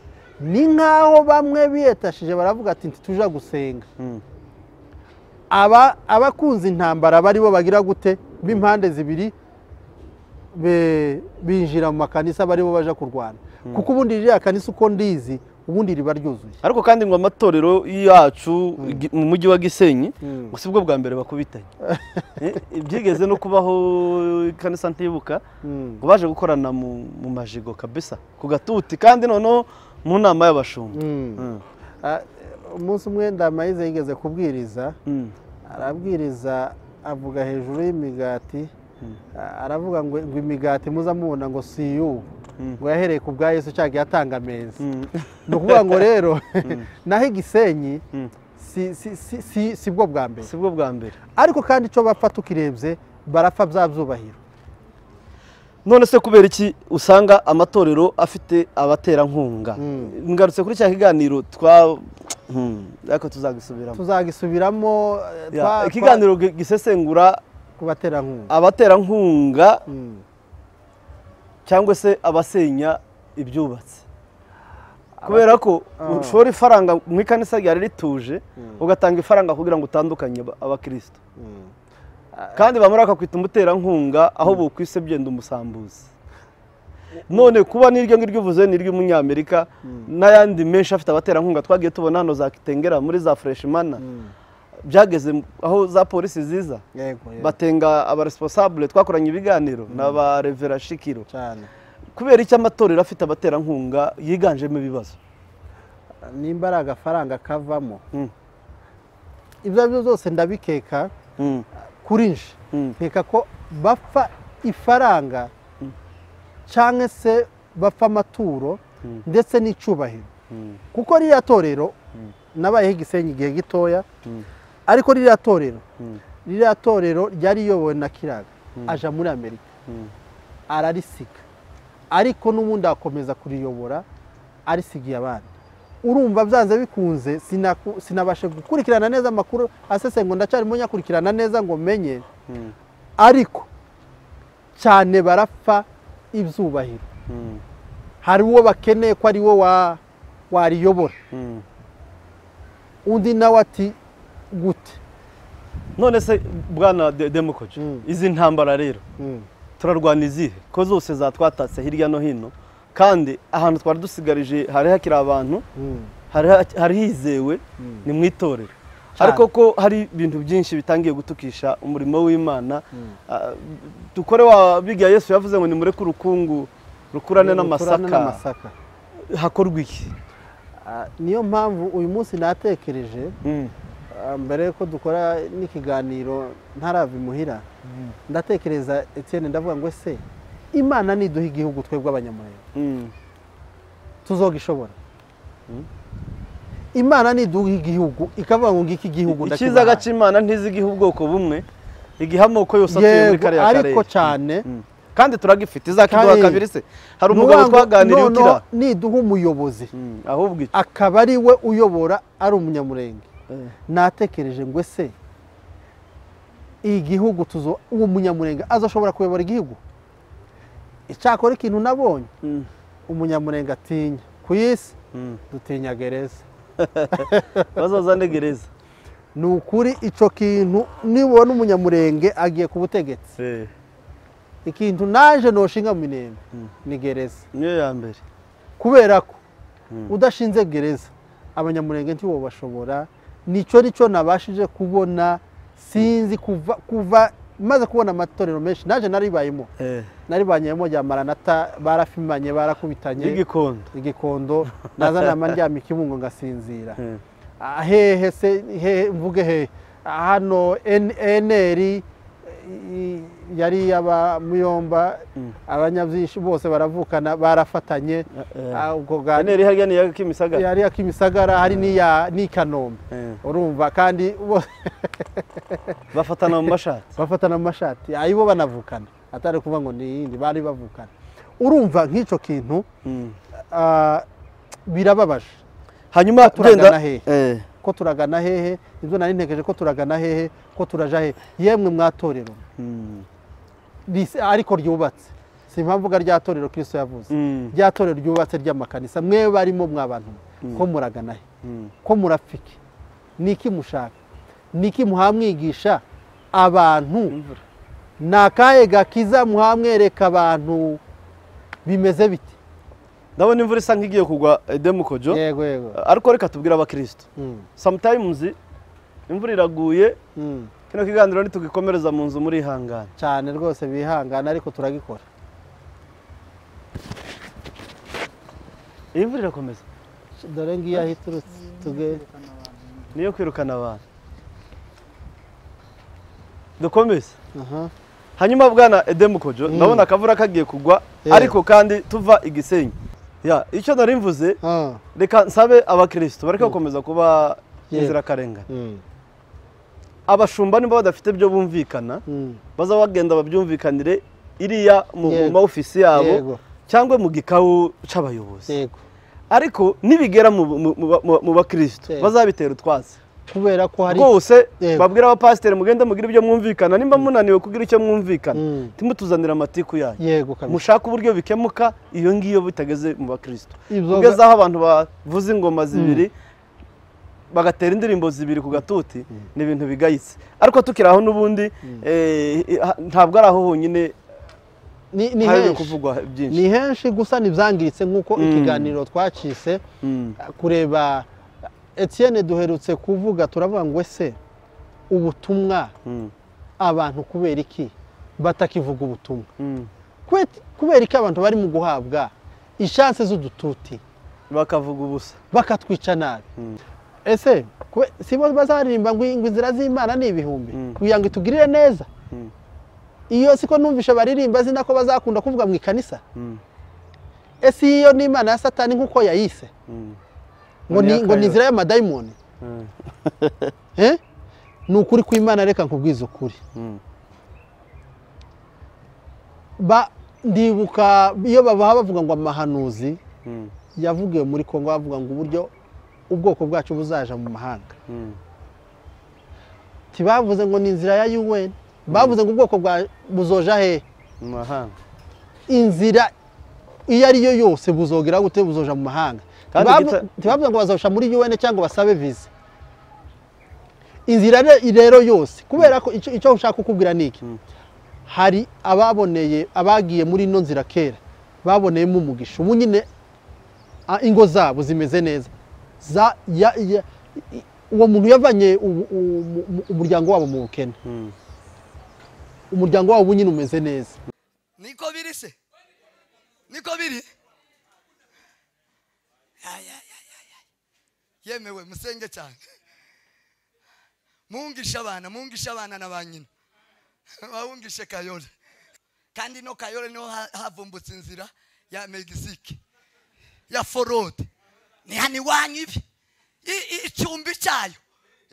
ni nk'aho bamwe biyetashije baravuga ati ntituja gusenga mm, aba abakunze intambara aba aribo bagira gute b'impande zibiri be- binjira mu makanisa baribo baja kurwana kuko ubundi ririya kanisa uko ndizi ubundi riba ryuzuye ariko kandi ngo amatorero yacu gi- mu mujyi wa gisenyi Mm. ngo si bwo bwa mbere bakubitanye Eh, byigeze no kubaho ikanisa ntibuka Mm. ngo baje gukorana mu mu majigo kabisa ku gatuti kandi noneho mu nama y'abashumba Mm, Ah, umunsi umwe ndamayize yigeze kubwiriza mm, arabwiriza avuga hejuru y'imigati Ah, aravuga ngo ngo imigati muza mubona ngo si iy'ubu ngo yahereye ku bwa yesu cyagiye atanga ameza mm, ni ukuvuga ngo rero naho igisenyi mm. si- si- si- si- si bwo bwa mbere si bwo bwa mbere ariko kandi icyo bapfa tukirebye barapfa bya byubahiro none se kubera iki usanga amatorero afite abaterankunga ngarutse kuri cya kiganiro twa Hmm, ariko tuzagisubiramo tuzagisubiramo eh, Ya, twa- ikiganiro gi- gisesengura twa- ku baterankunga abaterankunga Mm. cyangwa se abasenya ibyubatse kubera ko ushora ifaranga mu ikanisa ryari rituje ugatanga ifaranga kugira ngo utandukanye aba- abakristo kandi bamara bakakwita umuterankunga aho bukwise byenda umusambuzi none kuba n'iryo ngiryo uvuze n'iry'umunyamerika n'ayandi menshi afite abaterankunga twagiye tubona hano za kitengera muri za fureshimana byageze aho za polisi ziza yego yego batenga abaresiponsabule twakoranye ibiganiro n'aba revera shikiro cyane kubera icyo amatorero afite abaterankunga yiganjemo ibibazo nimba ari agafaranga kavamo Mm. ibyo ari byo byose ndabikeka Mm. kuri nje Mm. nkeka ko bapfa ifaranga cyangwa se bapfa amaturo ndetse n'icyubahiro kuko ririya torero nabayeho igisenyi igihe gitoya ariko ririya torero ririya torero ryari riyobowe na kiraga aja muri amerika ararisiga ariko n'ubundi akomeza kuriyobora arisigiye abandi urumva byanze bikunze sinaku- sinabashe gukurikirana neza amakuru asesengura ndacyarimo nyakurikirana neza ngo menye ariko cyane barapfa ibyubahiro hari uwo bakeneye ko ari we wa- wariyobora undi nawe ati gute none se bwana De- demokoje Mm. izi ntambara rero turarwana izihe ko zose zatwatatse hirya no hino kandi ahantu twari dusigarije hari hakiri abantu hari ha- hari hizewe ni mu itorero Cyane. ariko ko hari ibintu byinshi bitangiye gutukisha umurimo w'imana Ah, dukore wa biga yesu yavuze ngo nimureke urukungu rukurane Turane n'amasaka n'amasaka. hakorwa iki Ah, niyo mpamvu uyu munsi natekereje ah, mbere yuko dukora n'ikiganiro ntarava imuhira ndatekereza Etienne ndavuga ngo ese imana niduha igihugu twebwe abanyamurenge Mm. tuzogishobora imana niduha igihugu ikavuga ngo ngiki igihugu icyiza gacimana ntizigiha ubwoko bumwe igiha amoko yose atuye muri yego kariya karere ariko cyane Mm. kandi turagifite izakiduha Kandi- kabiri se hari umugabo Nuwangu- twaganiriye noneho ukira niduha umuyobozi Mm, ahubwo iki akaba ari we uyobora ari umunyamurenge Eh. natekereje ngo ese igihugu tuzo uwo munyamurenge azashobora kuyobora igihugu icyakora ikintu nabonye Mm. umunyamurenge atinya ku isi Mm. dutinya gereza bazazane gereza ni ukuri icyo kintu nibona umunyamurenge agiye ku butegetsi Eh, ikintu naje noshinga mu minembwe ni gereza niyo ya mbere kubera ko udashinze gereza abanyamurenge ntibo bashobora nicyo nicyo nabashije kubona sinzi kuva kuva maze kubona amatorero menshi naje naribayemo Eh, naribanyemo rya maranata barafimanye barakubitanye n'igikondo igikondo nazanama ndyama ikimungo ngasinzira Eh, Ah, hehe se hehe mvuge hehe Ah, hano eneri yari iy'aba muyomba abanyabyinshi bose baravukana barafatanye eh. Ah, ubwo bwa Eneri harya ni iya kimisagara yari iya kimisagara hari n'iya n'i kanombe Eh, urumva kandi bose bafatana mu mashatsi bafatana mu mashati ayibo banavukana atari kuvuga ngo ni iyindi bari bavukana urumva nk'icyo kintu Mm. ah, birababaje hanyuma Turagana tugenda hehe? Eh, ko turagana hehe ibyo nari ntegereje ko turagana hehe ko turaja hehe yemwe mwatorero mm, ris- ariko ryubatse si impamvu uvuga rya torero kirisito yavuze Mm. rya torero ryubatse ry'amakanisa mwe barimo mwabantu ko muragana he Mm. ko murapfike niki mushaka niki muhamwigisha abantu ni akahe gakiza muhamwereka abantu bimeze bite ndabona imvura isa nk'igiye kugwa demukojo yego yego ariko reka tubwire abakristo Mm, sometimes imvura iraguye mm. kino kiganiro ntitugikomereza mu nzu muri ihangane cyane rwose bihangana ariko turagikora iyi mvura irakomeza dore ngiyo aho iturutse tuge niyo kwirukana abantu dukomeze aha hanyuma bwana edemukojo ndabona akavura kagiye kugwa Yego. ariko kandi tuva igisenyi ya icyo nari mvuze Ah, reka nsabe abakristo bareke gukomeza kuba Yego. inzirakarengane mm, abashumba niba badafite ibyo bumvikana mm. baza bagenda babyumvikanire iriya mu Yego. mu ma ofisi yabo Yego. cyangwa mu gikawu c'abayobozi yego ariko nibigera mu- mu- mu ba- mu bakristo Yego. bazabitera utwatsi kubera ko hari rwose Yego. babwira abapasiteri mugenda mugire ibyo mwumvikana nimba munaniwe kugira icyo mwumvikana Mm. timutuzanira amatiku yanyu yego kabisa mushake uburyo bikemuka iyo ngiyo bitageze mu bakristo Ibyo- kugeza aho abantu bavuza ingoma zibiri bagatera indirimbo zibiri ku gatuti ni ibintu bigayitse ariko tukiri aho n'ubundi eh, ha- ntabwo ari aho honyine ni ni hari henshi kuvugwa byinshi ni henshi gusa ntibyangiritse nk'uko Mm. ikiganiro twacitse Mm. kureba Etienne duherutse kuvuga turavuga ngo ese ubutumwa Mm. abantu kubera iki batakivuga ubutumwa Mm. Kwe- kubera iki abantu bari mu guhabwa ishansi z'udututi bakavuga ubusa bakatwica nabi Mm. ese kwe- si bo bazaririmba ngo ngo inzira z'imana ni ibihumbi Mm. kugira ngo itugirire neza Mm. iyo siko numvishe baririmba zina ko bazakunda kuvuga mu ikanisa Mm. ese iyo ni imana ya satani nk'uko yayise Mm. ngo ni Ni ngo ni akayo. inzira y'amadayimoni Mm. Eh? ni ukuri kw'imana reka nkubwize ukuri Mm. ba ndibuka iyo babaha bavuga ngo amahanuzi Mm. yavugiwe muri kongo bavuga ngo uburyo ubwoko bwacu buzaja mu mahanga Mm. ntibavuze ngo ni inzira ya un bavuze ngo ubwoko bwa buzoja hehe mu mahanga inzira iyo ari yo yose buzogera gute buzoja mu mahanga Kandi Ntibavu- gita- ntibavuze ngo bazoja muri un cyangwa basabe viza inzira re- rero yose kubera ko icyo icyo ushaka kukubwira ni iki Mm. hari ababoneye abagiye muri ino nzira kera baboneyemo umugisha ubu nyine ah, ingo zabo zimeze neza Za- ya- ya- i- uwo muntu yavanye ubu- ubu- mu- mu- umuryango wabo mu bukene Mm. umuryango wabo ubu nyine umeze neza niko biri se niko biri Ay, ay, ay, ay, ay. yemewe musenge cyane mungisha abana mungisha abana na ba nyina bawungishe kayole kandi ino kayole niho ha- havumbutse inzira ya megisike ya forode ni hano iwanyu ibi I- i- icumbi cyayo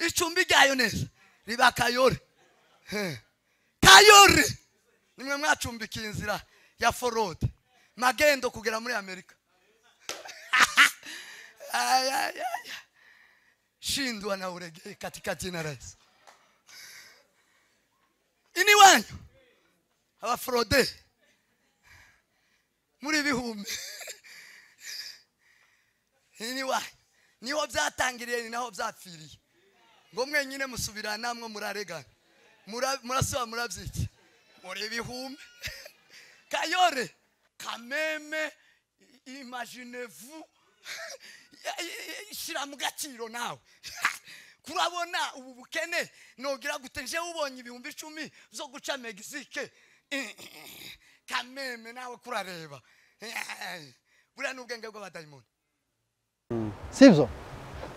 icumbi ryayo neza riba kayole Eh. kayole nimwe mwacumbikiye inzira ya forode magendo kugera muri amerika Ay, ay, ay. shindwa na uregee katika jina la yesu ini wanyu abaforode muri bihumbi ini wanyu niho byatangiriye ni naho byapfiriye ngo mwenyine musubira namwe muraregana Mura- murasaba murabyiki muri ibihumbi kayore kameme imaginevu shyira mu gaciro nawe kurabona ubu bukene nogira gute njyewe ubonye ibihumbi icumi zo guca megisike kameme nawe kurareba buriya ni ubwenge bw'abadayimoni sibyo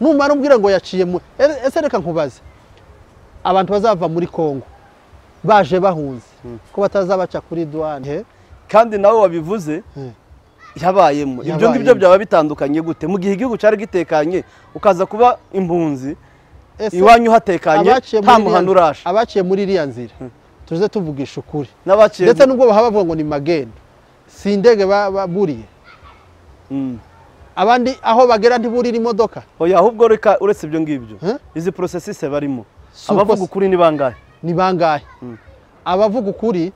numara umbwira ngo yaciye mu e- ese reka nkubaze abantu bazava muri kongo baje bahunze ko batazabaca kuri duwane he? kandi nawe wabivuze Mm. yabayemo ibyo Yabayemo. ngibyo byaba bitandukanye gute mu gihe igihugu cyari gitekanye ukaza kuba impunzi Ese iwanyu hatekanye abaciye muri nta iriya- muhanda uraje abaciye muri iriya nzira tuze tuvugisha ukuri n'abaciye ndetse nubwo bahaba bavuga ngo ni magendo si indege ba- baburiye Mm. abandi aho bagera ntiburira imodoka oya ahubwo reka uretse ibyo ngibyo Eh? izi porosesise barimo uko abavuga se- ukuri ni bangahe ni bangahe Mm. abavuga ukuri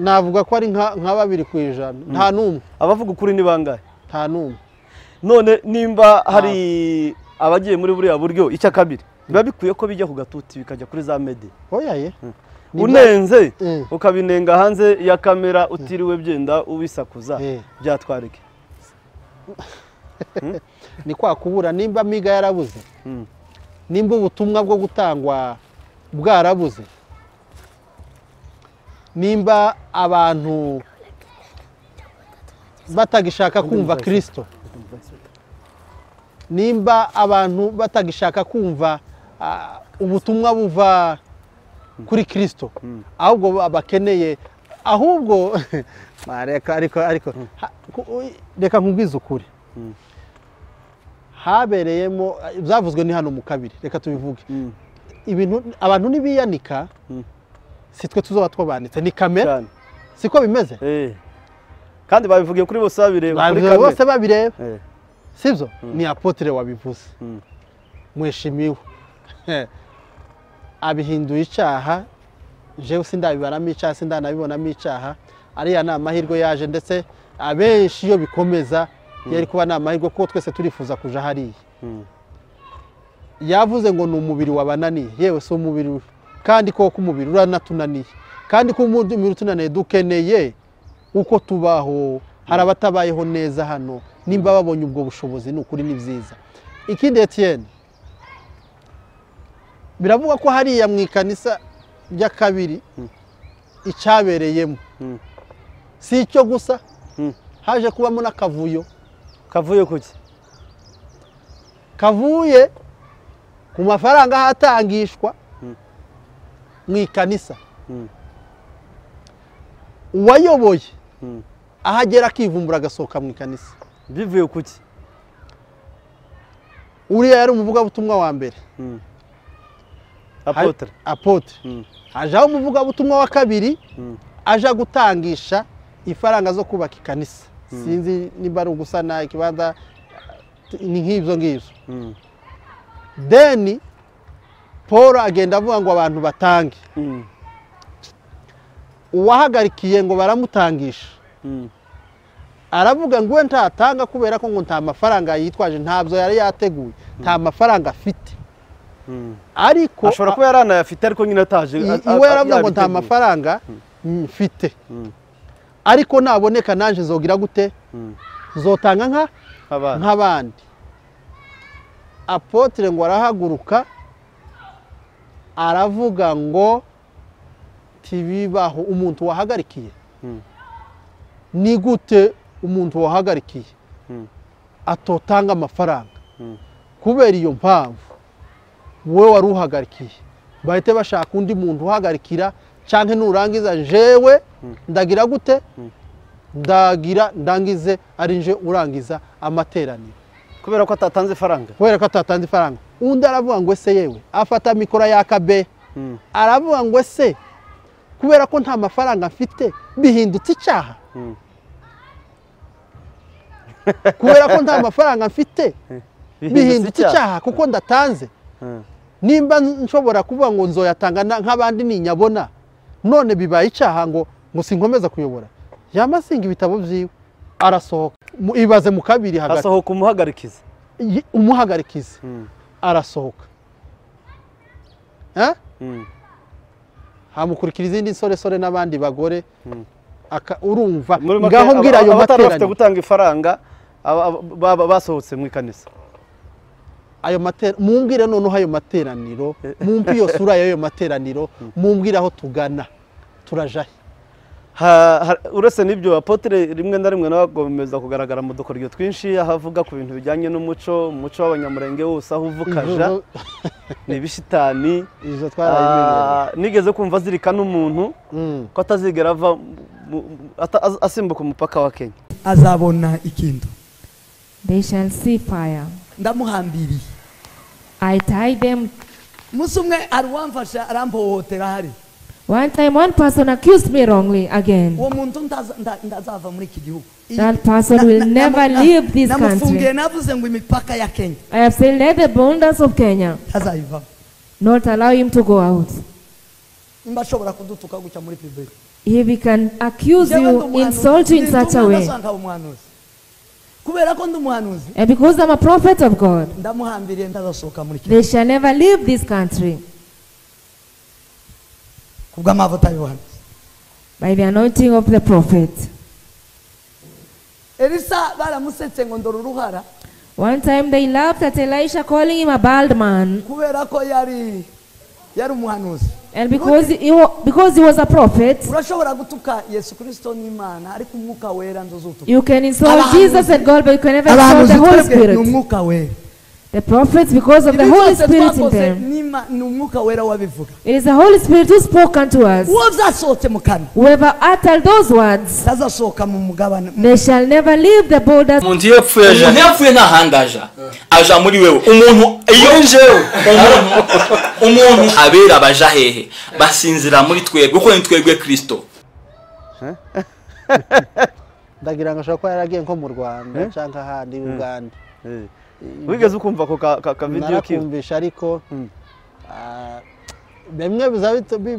navuga ko ari nka nka babiri ku ijana nta n'umwe abavuga ukuri ni bangahe nta n'umwe none nimba hari abagiye muri buriya buryo icya kabiri biba bikwiye ko bijya ku gatuti bikajya kuri za mede oya ye Ni unenze Mm. ukabinenga hanze ya kamera utiriwe byenda ubisakuza Eh. byatwarike ni kwa kubura nimba amiga yarabuze Mm. nimba ubutumwa bwo gutangwa bwarabuze nimba abantu batagishaka kumva kirisito nimba abantu batagishaka kumva ah, ubutumwa buva kuri kirisito ahubwo ba- bakeneye ahubwo Ah, reka ariko ariko ha- ku- reka nkubwize ukuri habereyemo byavuzwe ni hano mu kabiri reka tubivuge Mm. ibintu abantu nibiyanika Mm. si twe tuzoba twabanitse ni kamera cyane siko bimeze Eh. kandi babivugiye kuri bose babireba kuri Babivuze kamera bose babireba Eh. sibyo ni apotire wabivuze Mm. mweshimiwe abihinduye icyaha jewe sindabibaramo icyaha sindanabibonamo icyaha ariya ni amahirwe yaje ndetse abenshi iyo bikomeza yari kuba ni amahirwe kuko twese turifuza kuja hariya yavuze ngo ni umubiri wabananiye yewe si umubiri we. kandi koko umubiri uranatunaniye kandi ko umubiri utunaniye dukeneye uko tubaho hari abatabayeho neza hano nimba babonye ubwo bushobozi ni ukuri ni byiza ikindi etiyeni biravugwa ko hariya mu ikanisa rya kabiri icyabereyemo Mm. si icyo gusa Mm. haje kubamo n'akavuyo kavuye kuki kavuye ku mafaranga ahatangishwa mu ikanisa Mm. uwayoboye Mm. ahagera akivumbura agasohoka mu ikanisa bivuye kuki uriya yari umuvugabutumwa wa mbere Mm. Hari- apotre apotre Mm. ajaho umuvugabutumwa wa kabiri Mm. aja gutangisha ifaranga zo kubaka ikanisa sinzi niba ari ugusana ikibanza ni nk'ibyo ngibyo Mm. deni paul agenda avuga ngo abantu batange Mm. uwahagarikiye ngo baramutangisha Mm. aravuga ngo we ntatanga kubera ko ngo nta mafaranga yitwaje ntabyo yari yateguye nta mafaranga afite Mm. ariko ashobora kuba yari anayafite ariko nyine ataje i- a- a- iwe yaravuga ngo nta yabiteguye. mafaranga mfite Mm. ariko naboneka nanjye zogira gute Mm. zotanga nka Abana. nk'abandi apotre ngo arahaguruka aravuga ngo ntibibaho umuntu wahagarikiye Mm. ni gute umuntu wahagarikiye Mm. atotanga amafaranga Mm. kubera iyo mpamvu wowe wari uhagarikiye bahite bashaka undi muntu uhagarikira cyangwa nurangiza jewe ndagira gute ndagira ndangize ari nje urangiza amateraniro kubera ko atatanze ifaranga kubera ko atatanze ifaranga undi aravuga ngo ese yewe afata mikoro y'akabe Mm. aravuga ngo ese kubera ko nta mafaranga mfite bihindutse icyaha Mm. kubera ko nta mafaranga mfite bihindutse icyaha. icyaha kuko ndatanze Mm. nimba nshobora kuvuga ngo nzoyatanga na- nk'abandi ninyabona none bibaye icyaha ngo ngo sinkomeza kuyobora yamasinga ibitabo byiwe arasohoka Mu- ibaze mu kabiri hagati hasohoka umuhagarikizi Ye- umuhagarikizi Mm. arasohoka Eh? Mm. hamukurikira izindi nsoresore n'abandi bagore Mm. aka- urumva muri make ngaho mbwira ayo aba- abatari bafite materaniro gutanga ifaranga aba- aba- baba basohotse mu ikanisa ayo matera mumbwire noneho ayo materaniro mumpe iyo sura y'ayo materaniro mumbwire aho tugana turajahe Ha- ha- uretse n'ibyo apotre rimwe na rimwe nawe agomeza kugaragara mu dukoryo twinshi aho avuga ku bintu bijyanye n'umuco umuco w'abanyamurenge wose aho uva ukaja Izo- ni ibishitani izo twarabimenyereye Ah, nigeze kumva azirikana umuntu Mm. ko atazigera ava mu- mu- ata- az- asimbuka umupaka wa kenya azabona ikintu They shall see fire. ndamuhambiriye I tied them. umunsi umwe hari uwamfasha arampohotera hari One time, one person accused me wrongly again. uwo muntu ndaza- nda- ndazava muri iki gihugu Iyi- That person na- will na- never na- leave this namufungiye country. navuze ngo imipaka ya kenya I have said, let the borders of Kenya ntazayivamo not allow him to go out. nimba ashobora kudutuka gutya muri pibulike If he can accuse you, insult you in such a way. umuhanuzi kubera ko ndi umuhanuzi And because I'm a prophet of God, ndamuhambiriye ndazasohoka muri kenya they shall never leave this country ku bw'amavuta y'ubuhanuzi by the anointing of the prophet. elisa baramusetse ngo ndora uruhara One time they laughed at Elisha calling him a bald man. kubera ko yari yari umuhanuzi And because he, wa- because he was a prophet, urashobora gutuka yesu kirisito n'imana ariko umwuka wera nzuzutuka you can insult Jesus and God, but you can never insult abahanuzi the Holy twebwe ni Spirit. umwuka wera The prophets, because of the Ibi Holy byose Spirit in twakoze them. n'Ima- ni umwuka wera wabivuga It is the Holy Spirit who spoke unto us. uwo byasohotse mu kanwa Whoever uttered those words, atazasohoka mu mugabane they shall never leave the borders. umuntu iyo yapfuye aja umuntu yapfuye nta handi aja aja muri wewe umuntu iyo njewe umuntu abera baja hehe basinzira muri twebwe kuko ni twebwe kristo ndagira ngo ashobora kuba yaragiye nko mu rwanda cyangwa ahandi uganda Eh, wigeze ukumva ako ka- ka- ka video kiwe narakumvisha ariko Mm. ah, bimwe biza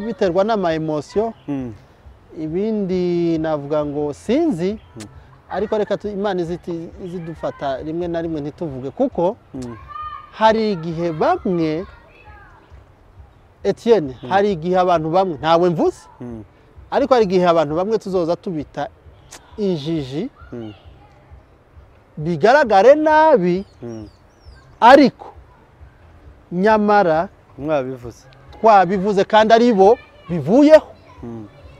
biterwa n'amayemosiyo Mm. ibindi navuga ngo sinzi ariko reka tu- imana iziti- izidufata rimwe na rimwe ntituvuge kuko Mm. hari igihe bamwe etiyeni hari igihe abantu bamwe ntawe mvuze Mm. ariko hari igihe abantu bamwe tuzoza tubita injiji Mm. bigaragare nabi Mm. ariko nyamara mwabivuze twabivuze kandi ari bo bivuyeho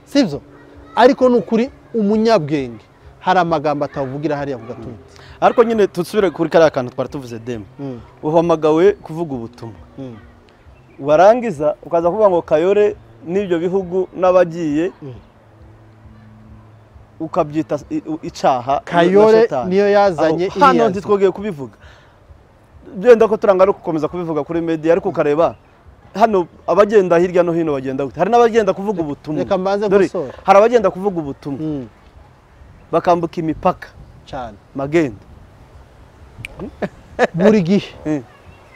sibyo ariko ni ukuri umunyabwenge hari amagambo atavugira hariya avuga atubitse ariko nyine dusubire kuri kariya kantu twari tuvuze demu uhamagawe kuvuga ubutumwa warangiza ukaza kuvuga ngo kayore n'ibyo bihugu n'abagiye Mm. ukabyita i- u- icyaha na kayore Satani. niyo yazanye Aho, hano iriya nzu. ntitwogeye kubivuga byenda ko turangana gukomeza kubivuga kuri media ariko ukareba hano abagenda hirya no hino bagenda gute hari n'abagenda kuvuga ubutumwa reka mbanze Dore, gusora. hari abagenda kuvuga ubutumwa Mm, bakambuka imipaka cyane magenda buri gihe Mm.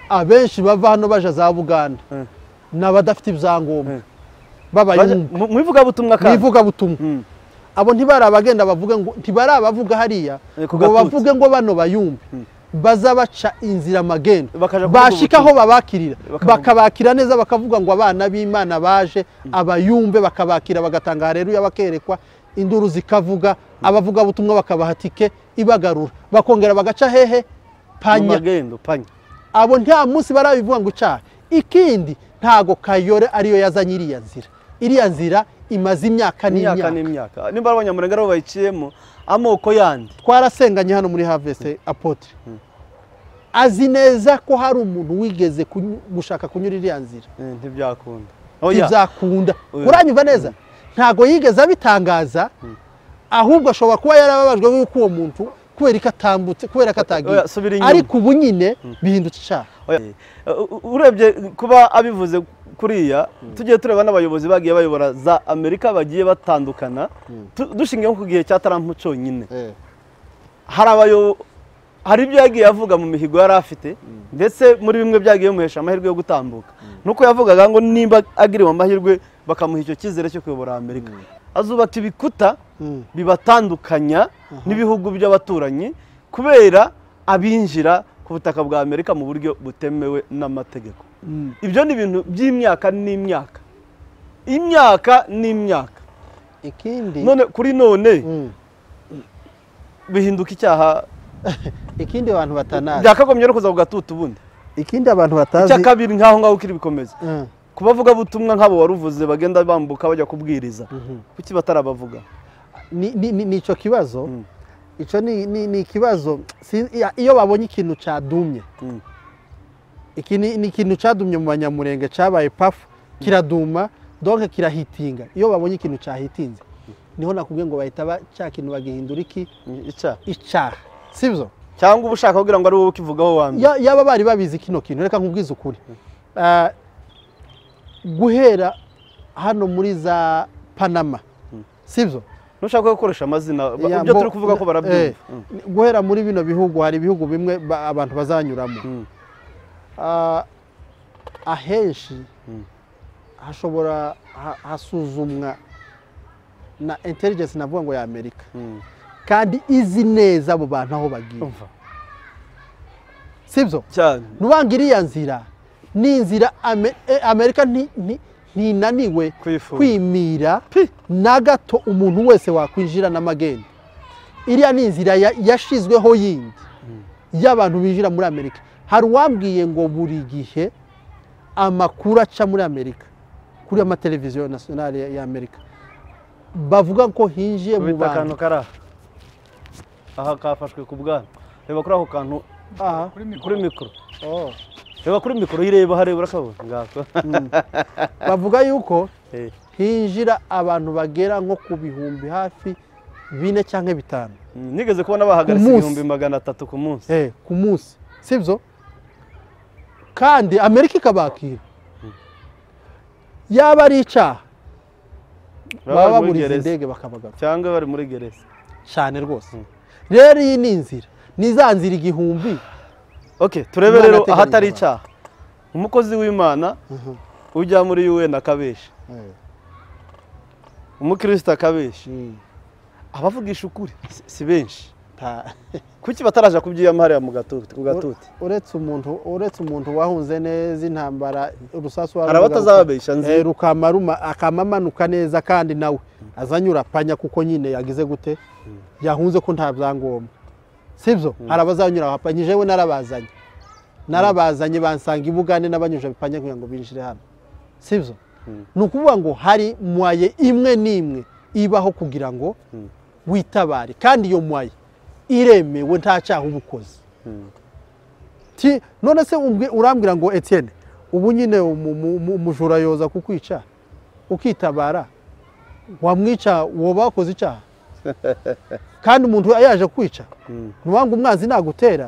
abenshi bava hano baja za buganda Mm. ni abadafite ibyangombwa Mm. b'abayungu mwivuga butumwa mu kandi ivugabutumwa Mm. abo ntibari abagenda bavuge ngo ntibari abavuga hariya Eh, ku ngo gatutsi. bavuge ngo bano bayumve baza baca inzira magendo Bakaja kuvuga bashika aho ubutumwa. babakirira Bakavuga- bakabakira neza bakavuga ngo abana b'imana baje abayumve bakabakira bagatanga hareruya bakerekwa induru zikavuga abavugabutumwa bakabaha tike ibagarura bakongera bagaca hehe mu panya magendo panya abo nta munsi barabivuga ngo ucahe ikindi ntago kayore ariyo yazanye iriya nzira iriya nzira imaze imyaka imyaka n'imyaka n'imyaka nimba ari abanyamurenge aribo bayiciyemo amoko yandi twarasenganye hano muri havese apotre azi neza ko hari umuntu wigeze kunyu- gushaka kunyura iriya nzira Eh, ntibyakunda ntibyakunda Oya. uranyumva neza ntago yigeze abitangaza ahubwo ashobora kuba yarababajwe yuko uwo muntu kubera ko atambutse kubera ko atagiye Oya, subira inyuma. ariko ubu nyine bihindutse icyaha Oya. U- u- urebye kuba abivuze kuriya tugiye tureba n'abayobozi bagiye bayobora za amerika bagiye batandukana tu- dushingiye nko ku gihe cya tarampu cyonyine hari abayo hari ibyo yagiye avuga mu mihigo yari afite ndetse muri bimwe byagiye bimuhesha amahirwe yo gutambuka nuko yavugaga ngo nimba agiriwe amahirwe bakamuha icyo cyizere cyo kuyobora amerika azubaka ibikuta Mm. bibatandukanya n'ibihugu by'abaturanyi kubera abinjira ku butaka bwa amerika mu buryo butemewe n'amategeko ibyo ni ibintu by'imyaka n'imyaka imyaka n'imyaka ikindi none kuri none Mm. bihinduka icyaha ikindi abantu batanazi byakagombye no kuza ku gatutu ubundi ikindi abantu icya batazi kabiri nk'aho ngaho ukiri bikomeza Mm. ku bavugabutumwa nk'abo wari uvuze bagenda bambuka bajya kubwiriza kuki batarabavuga ni, ni, ni, ni icyo kibazo Mm. icyo ni, ni, ni ikibazo Si- iya- iyo babonye ikintu cadumye Mm. iki ni, ni ikintu cadumye mu banyamurenge cabaye pafu kiraduma donc kirahitinga iyo babonye ikintu cahitinze niho nakubwiye ngo bahita ba- ca kintu bagihindura iki icyaha icaha sibyo cyangwa uba ushaka kugira ngo ari wowe ukivugaho wa mbere Ya- yaba bari babizi kino kintu reka nkubwize ukuri Ah, guhera hano muri za panama sibyo ntushaka gukoresha amazina ba- Ya, ibyo mbo- turi kuvuga ko eh, barabyumva Mm. guhera muri bino bihugu hari ibihugu bimwe ba- abantu bazanyuramo Mm. Ah, ahenshi hashobora ha- hasuzumwa na intelligence navuga ngo ya amerika Mm. kandi izi neza abo bantu aho bagiye Umva. sibyo cyane nubanga iriya nzira ni inzira Ame- eh, amerika nti- nti- ntinaniwe Kuyifunga. kwimira na gato umuntu wese wakwinjira n'amagenda iriya ni inzira ya- yashizweho yindi y'abantu binjira muri amerika hari uwambwiye ngo buri gihe amakuru aca muri amerika kuri amateleviziyo nasiyonari ya- ya amerika bavuga ko hinjiye mu ubita bantu akantu kari aha aha kafashwe ku bwana reba kuri ako kantu aha kuri mikoro oh. reba kuri mikoro ireba hariya urakabona ngako bavuga yuko Eh. hinjira abantu bagera nko ku bihumbi hafi bine cyangwa bitanu Mm, nigeze kubona bahagaritse Ku munsi. ibihumbi magana atatu ku munsi eh, ku munsi sibyo kandi amerika ikabakira yaba ari icyaha baba bari muri baburiza gereza. indege bakabagaruka cyangwa bari muri gereza cyane rwose rero iyi ni inzira ni za nzira igihumbi oke turebe Imana rero ateganya ahatari abantu. icyaha umukozi w'imana ujya muri un akabesha Eh, umukirisita akabesha mm, abavugisha ukuri si- si benshi ta- kuki bataraja kubyiyama hariya mu gatuti ku gatuti uretse umuntu uretse umuntu wahunze neza intambara urusasu hari abatazababesha nzi Eh, rukama ruma- akama amanuka neza kandi nawe azanyura apanya kuko nyine yagize gute yahunze ko nta byangombwa sibyo hari abazanyura bapanyije we narabazanye narabazanye bansanga ibugande n'abanyuje bipanya kugira ngo binjire hano sibyo ni ukuvuga ngo hari mwaye imwe n'imwe ibaho kugira ngo witabare kandi iyo mwaye iremewe nta cyaha uba ukoze Ti- none se umbwi- urambwira ngo etienne ubu nyine umu- mu- mu- umujura yoza kukwica ukitabara wamwica woba wakoze icyaha kandi umuntu yaje kwica ntiwange umwanzi nagutera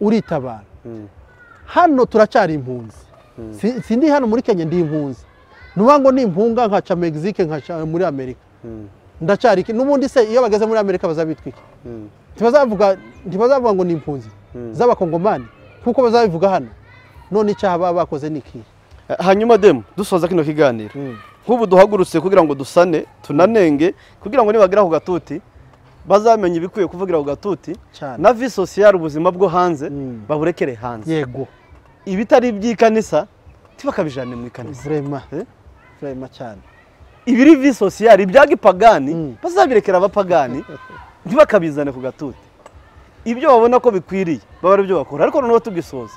uritabara hano turacyari impunzi Si- sindi hano muri kenya ndi impunzi ntiwange ngo ni impunga nkaca megisike nkaca muri amerika ndacyari iki? n'ubundi se iyo bageze muri amerika bazabitwika ntibazavuga ntibazavuga ngo ni impunzi z'abakongomani kuko bazabivuga hano none icyaha baba bakoze ni ikihe Eh, hanyuma demu dusoza kino kiganiro nk'ubu duhagurutse kugira ngo dusane tunanenge kugira ngo nibagera ku gatuti bazamenye ibikwiye kuvugira ku gatuti Cyane. na vi sosiyare ubuzima bwo hanze Mm. baburekere hanze yego ibitari iby'ikanisa tibakabijane mu ikanisa vrema Eh? vrema cyane ibiri vi sosiyare ibya gipagani Mm. bazabirekera abapagani ntibakabizane ku gatuti ibyo babona ko bikwiriye baba ari byo bakora ariko noneho tugisoza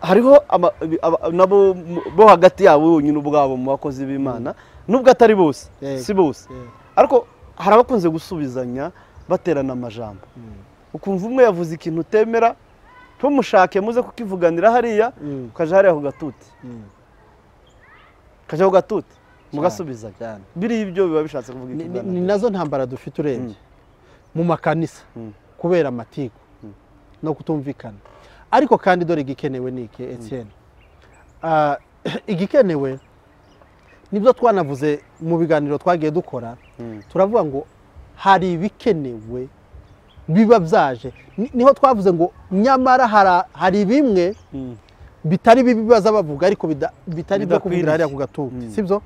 hariho ama- ibi- aba- nabo mu- bo hagati yabo bonyine ubwabo mu bakozi b'imana nubwo atari bose Yego. si bose Yego. ariko hari abakunze gusubizanya baterana amajambo ukumva umwe yavuze ikintu utemera ntumushake muze kukivuganira hariya Mm. ukaja hariya ku gatuti Mm. ukaja ku gatuti mugasubizanya cyane biriya ibyo biba bishatse kuvuga ni, ni, ni ikiganiro. nazo ntambara dufite urebye mu makanisa kubera amatiku no kutumvikana ariko kandi dore igikenewe ni iki etienne Ah, igikenewe nibyo twanavuze mu biganiro twagiye dukora turavuga ngo hari ibikenewe biba byaje Ni- niho twavuze ngo nyamara hara- hari bimwe bitari bibi baza bavuga ariko bida- bitari ibyo kuvugira Bidakwiriye. hariya ku gatuti sibyo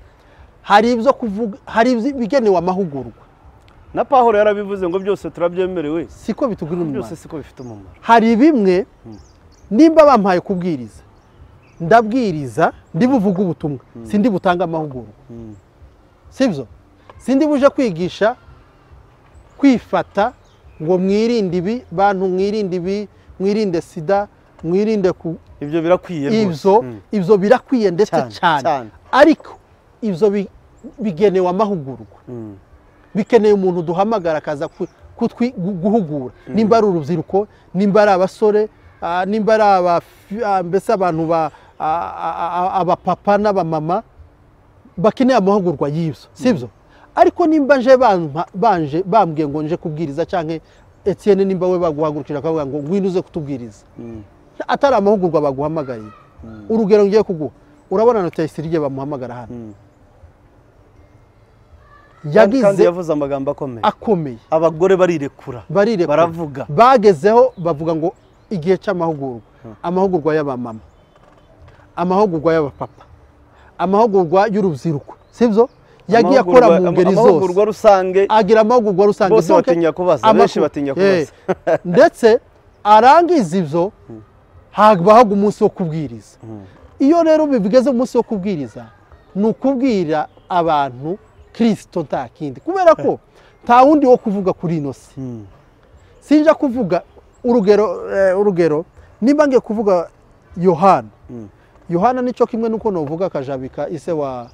hari ibyo kuvuga hari ibyo- ibigenewe amahugurwa na pahuro yarabivuze ngo byose turabyemerewe siko bitugirira byose umumaro siko bifite umumaro hari bimwe nimba bampaye kubwiriza ndabwiriza ndibuvuge ubutumwa sindi butange amahugurwa sibyo sindi buje kwigisha kwifata ngo mwirinde ibi bantu mwirinde ibi mwirinde sida mwirinde ku ibyo birakwiye rwose ibyo Mm. ibyo birakwiye ndetse Cyane, cyane. cyane ariko ibyo bi- bigenewe amahugurwa Mm. bikeneye umuntu duhamagara akaza ku- kutwi- gu- guhugura nimba ari urubyiruko nimba ari abasore ah, nimba ari abafi- ah, mbese abantu ba- ah, ah, ah, abapapa n'abamama bakeneye amahugurwa y'ibyo sibyo ariko nimba nje bampa- banje bambwiye ngo nje kubwiriza cyangwa etienne nimba we baguhagurukira akavuga ngo ngwino uze kutubwiriza atari amahugurwa baguhamagariye urugero ngiye kuguha urabona notesirye bamuhamagara hano Kandi- kandi yagize yavuze amagambo akomeye akomeye abagore barirekura barire Baravuga. bagezeho bavuga ngo igihe cy'amahugurwa amahugurwa y'abamama amahugurwa y'abapapa amahugurwa y'urubyiruko sibyo yagiye akora Amahugurwa- mu ama- ngeri zose amahugurwa rusange agira amahugurwa rusange Bose sibyo ke? batinya kubaza, Amakuru. benshi batinya kubaza. Eh, ndetse arangiza ibyo habaho umunsi wo kubwiriza iyo rero bigeze umunsi wo kubwiriza ni ukubwira abantu kirisito nta kindi kubera ko nta wundi wo kuvuga kuri ino si sinja kuvuga urugero eh, urugero nimba ngiye kuvuga yohana yohana nicyo kimwe nuko novuga akajabika ise wa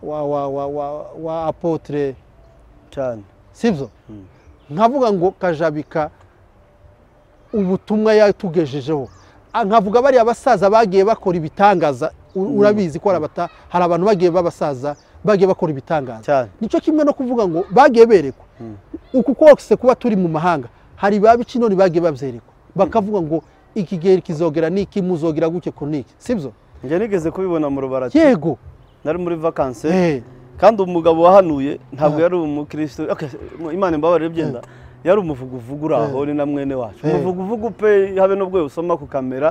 wa wa wa wa, wa apotre cyane sibyo nkavuga ngo kajabika ubutumwa yatugejejeho Ah, nkavuga bariya basaza bagiye bakora ibitangaza u- urabizi ko hari abata- hari abantu bagiye b'abasaza bagiye bakora ibitangaza cyane nicyo kimwe no kuvuga ngo bagiye berekwa uku kose kuba turi mu mahanga hari ba bicinoni bagiye babyerekwa bakavuga ngo iki gihe kizogera niki muzogera guke ku niki sibyo njye nigeze kubibona mu rubarati yego nari muri vakanse Eh, kandi umugabo wahanuye ntabwo yari umukirisito Ok, Imana imbabarire byenda yari umuvuguvugu uri aho ni na mwene wacu umuvuguvugu pe habe n'ubwo usoma ku kamera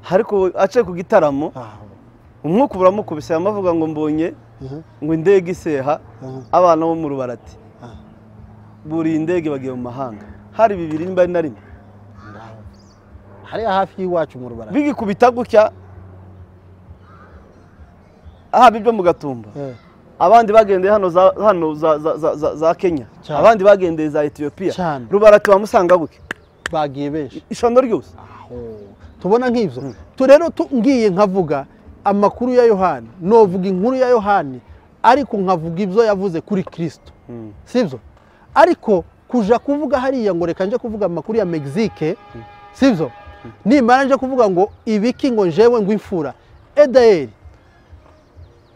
ariko aciye ku gitaramo umwuka uburamukubise yamavuga ngo mbonye ngo indege iseha abana bo mu rubarati buriye indege bagiye mu mahanga hari bibiri nimba ari na rimwe hariya hafi y'iwacu mu rubarara bigikubita gutya haba ibyo mu gatumba Eh, abandi bagendeye hano za hano za za za za, za Kenya Cyane. abandi bagendeye za Ethiopia Cyane. rubarati bamusanga buke bagiye benshi ishondo ryose tubona nk'ibyo tu rero tu- ngiye nkavuga amakuru ya yohani novuga inkuru ya yohani ariko nkavuga ibyo yavuze kuri kirisito sibyo ariko kuja kuvuga hariya ngo reka nje kuvuga amakuru ya megisike sibyo nimara nje kuvuga ngo ibiki ngo njewe ngo imfura edayeri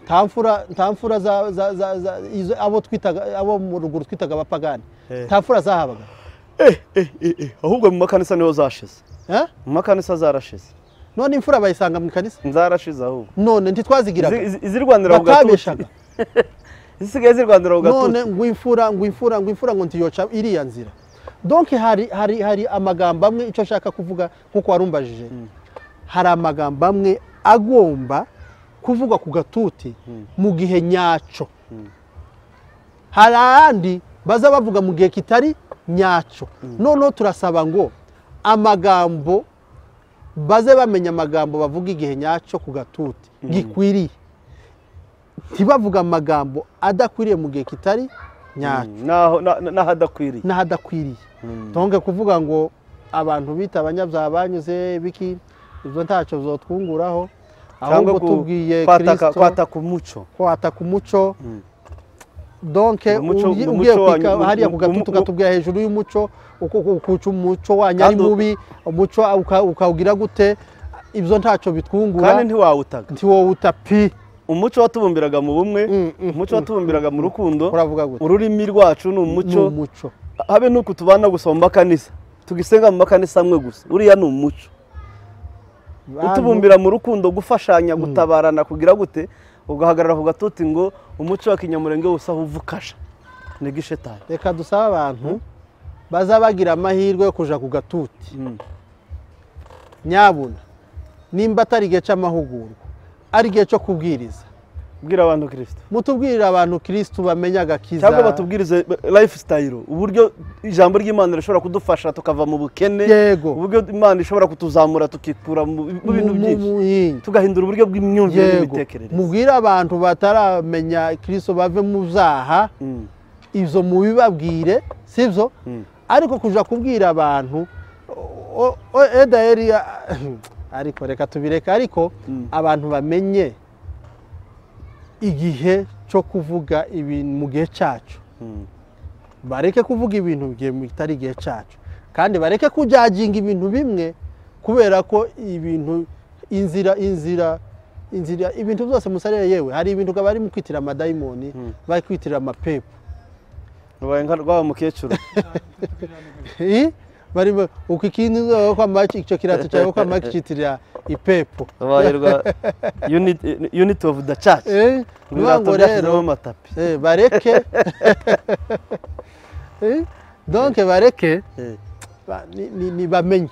nta mfura nta mfura za za za za izo abo twitaga abo mu ruguru twitaga abapagani nta mfura zahabaga eh eh eh eh, ahubwo mu makanisa niho zashize eh? mu makanisa zarashize none imfura bayisanga mu kanisa zarashize ahubwo none ntitwazigiraga Izi- izi- izirwanira ku batabeshaga gatuti zisigaye zirwanira ku none gatuti ngwimfura ngwimfura ngwimfura ngo ntiyoca iriya nzira donke hari hari hari amagambo amwe icyo nshaka kuvuga nkuko warumbajije hari amagambo amwe agomba kuvugwa ku gatuti mu gihe nyacyo hari ayandi baza bavuga mu gihe kitari nyacyo noneho turasaba ngo amagambo baze bamenya amagambo bavuga igihe nyacyo ku gatuti gikwiriye ntibavuga amagambo adakwiriye mu gihe kitari nyacyo naho na- na- n'ahadakwiriye n'ahadakwiriye ntonge kuvuga ngo abantu bita abanyabyaha banyuze biki ibyo ntacyo byotwunguraho ahubwo ku- tubwiye kwataka kirisito kwataka umuco kwataka umuco donke Umuco- ugi- umuco ugiye kwika wanyu- hariya um- ku gatuti um- ukatubwira hejuru y'umuco uko uko- ukuca umuco wanyu ari Kandi u- mubi umuco uka- ukawugira gute ibyo ntacyo bitwungura kandi ntiwawutaga nti wowe uta pi umuco watubumbiraga mu bumwe Mm, mm, umuco watubumbiraga mu rukundo uravuga gute ururimi rwacu ni ni umuco umuco habe nuko tubana gusa mu makanisa tugisenga mu makanisa amwe gusa uriya ni umuco Bantu- utubumbira mu rukundo gufashanya gutabarana kugira gute ugahagarara ku gatuti ngo umuco wa kinyamurenge wose aho uva ukasha ni gishetani reka dusabe abantu baza bagira amahirwe yo kuja ku gatuti nyabuna nimba atari igihe cy'amahugurwa ari igihe cyo kubwiriza bwira abantu kirisito mutubwirire abantu kirisitu bamenye agakiza cyangwa batubwirize lifestyle uburyo ijambo ry'imana rishobora kudufasha tukava mu bukene Yego. uburyo imana ishobora kutuzamura tukikura mu mu Mu- mu- bintu byinshi mu- yingi. tugahindura uburyo bw'imyumvire yego n'imitekerereze mubwire abantu bataramenya kirisitu bave mu byaha Mm. ibyo mubibabwire sibyo ariko kuja kubwira abantu o- o- edayeri a- ariko reka tubireka ariko abantu bamenye igihe cyo kuvuga ibintu mu gihe cyacu bareke kuvuga ibintu bigiye mu bitari igihe cyacu kandi bareke kujaginga ibintu bimwe kubera ko ibintu inzira inzira inzira ibintu byose musarire yewe hari ibintu bari mu kwitirira amadayimoni bari kwitirira amapepu Rubaye nka rwaba mukecuru Eh? barimo uko ikindi uzaba kwamaki icyo kirato cyawe kwamaki kitirira ipepo babaherwa unit- unit of the church Eh? Nuvuga ibirato ngo byashyizemo rero amatapi eh, bareke Eh? donc bareke Eh. ba- ni- ni- nibamenye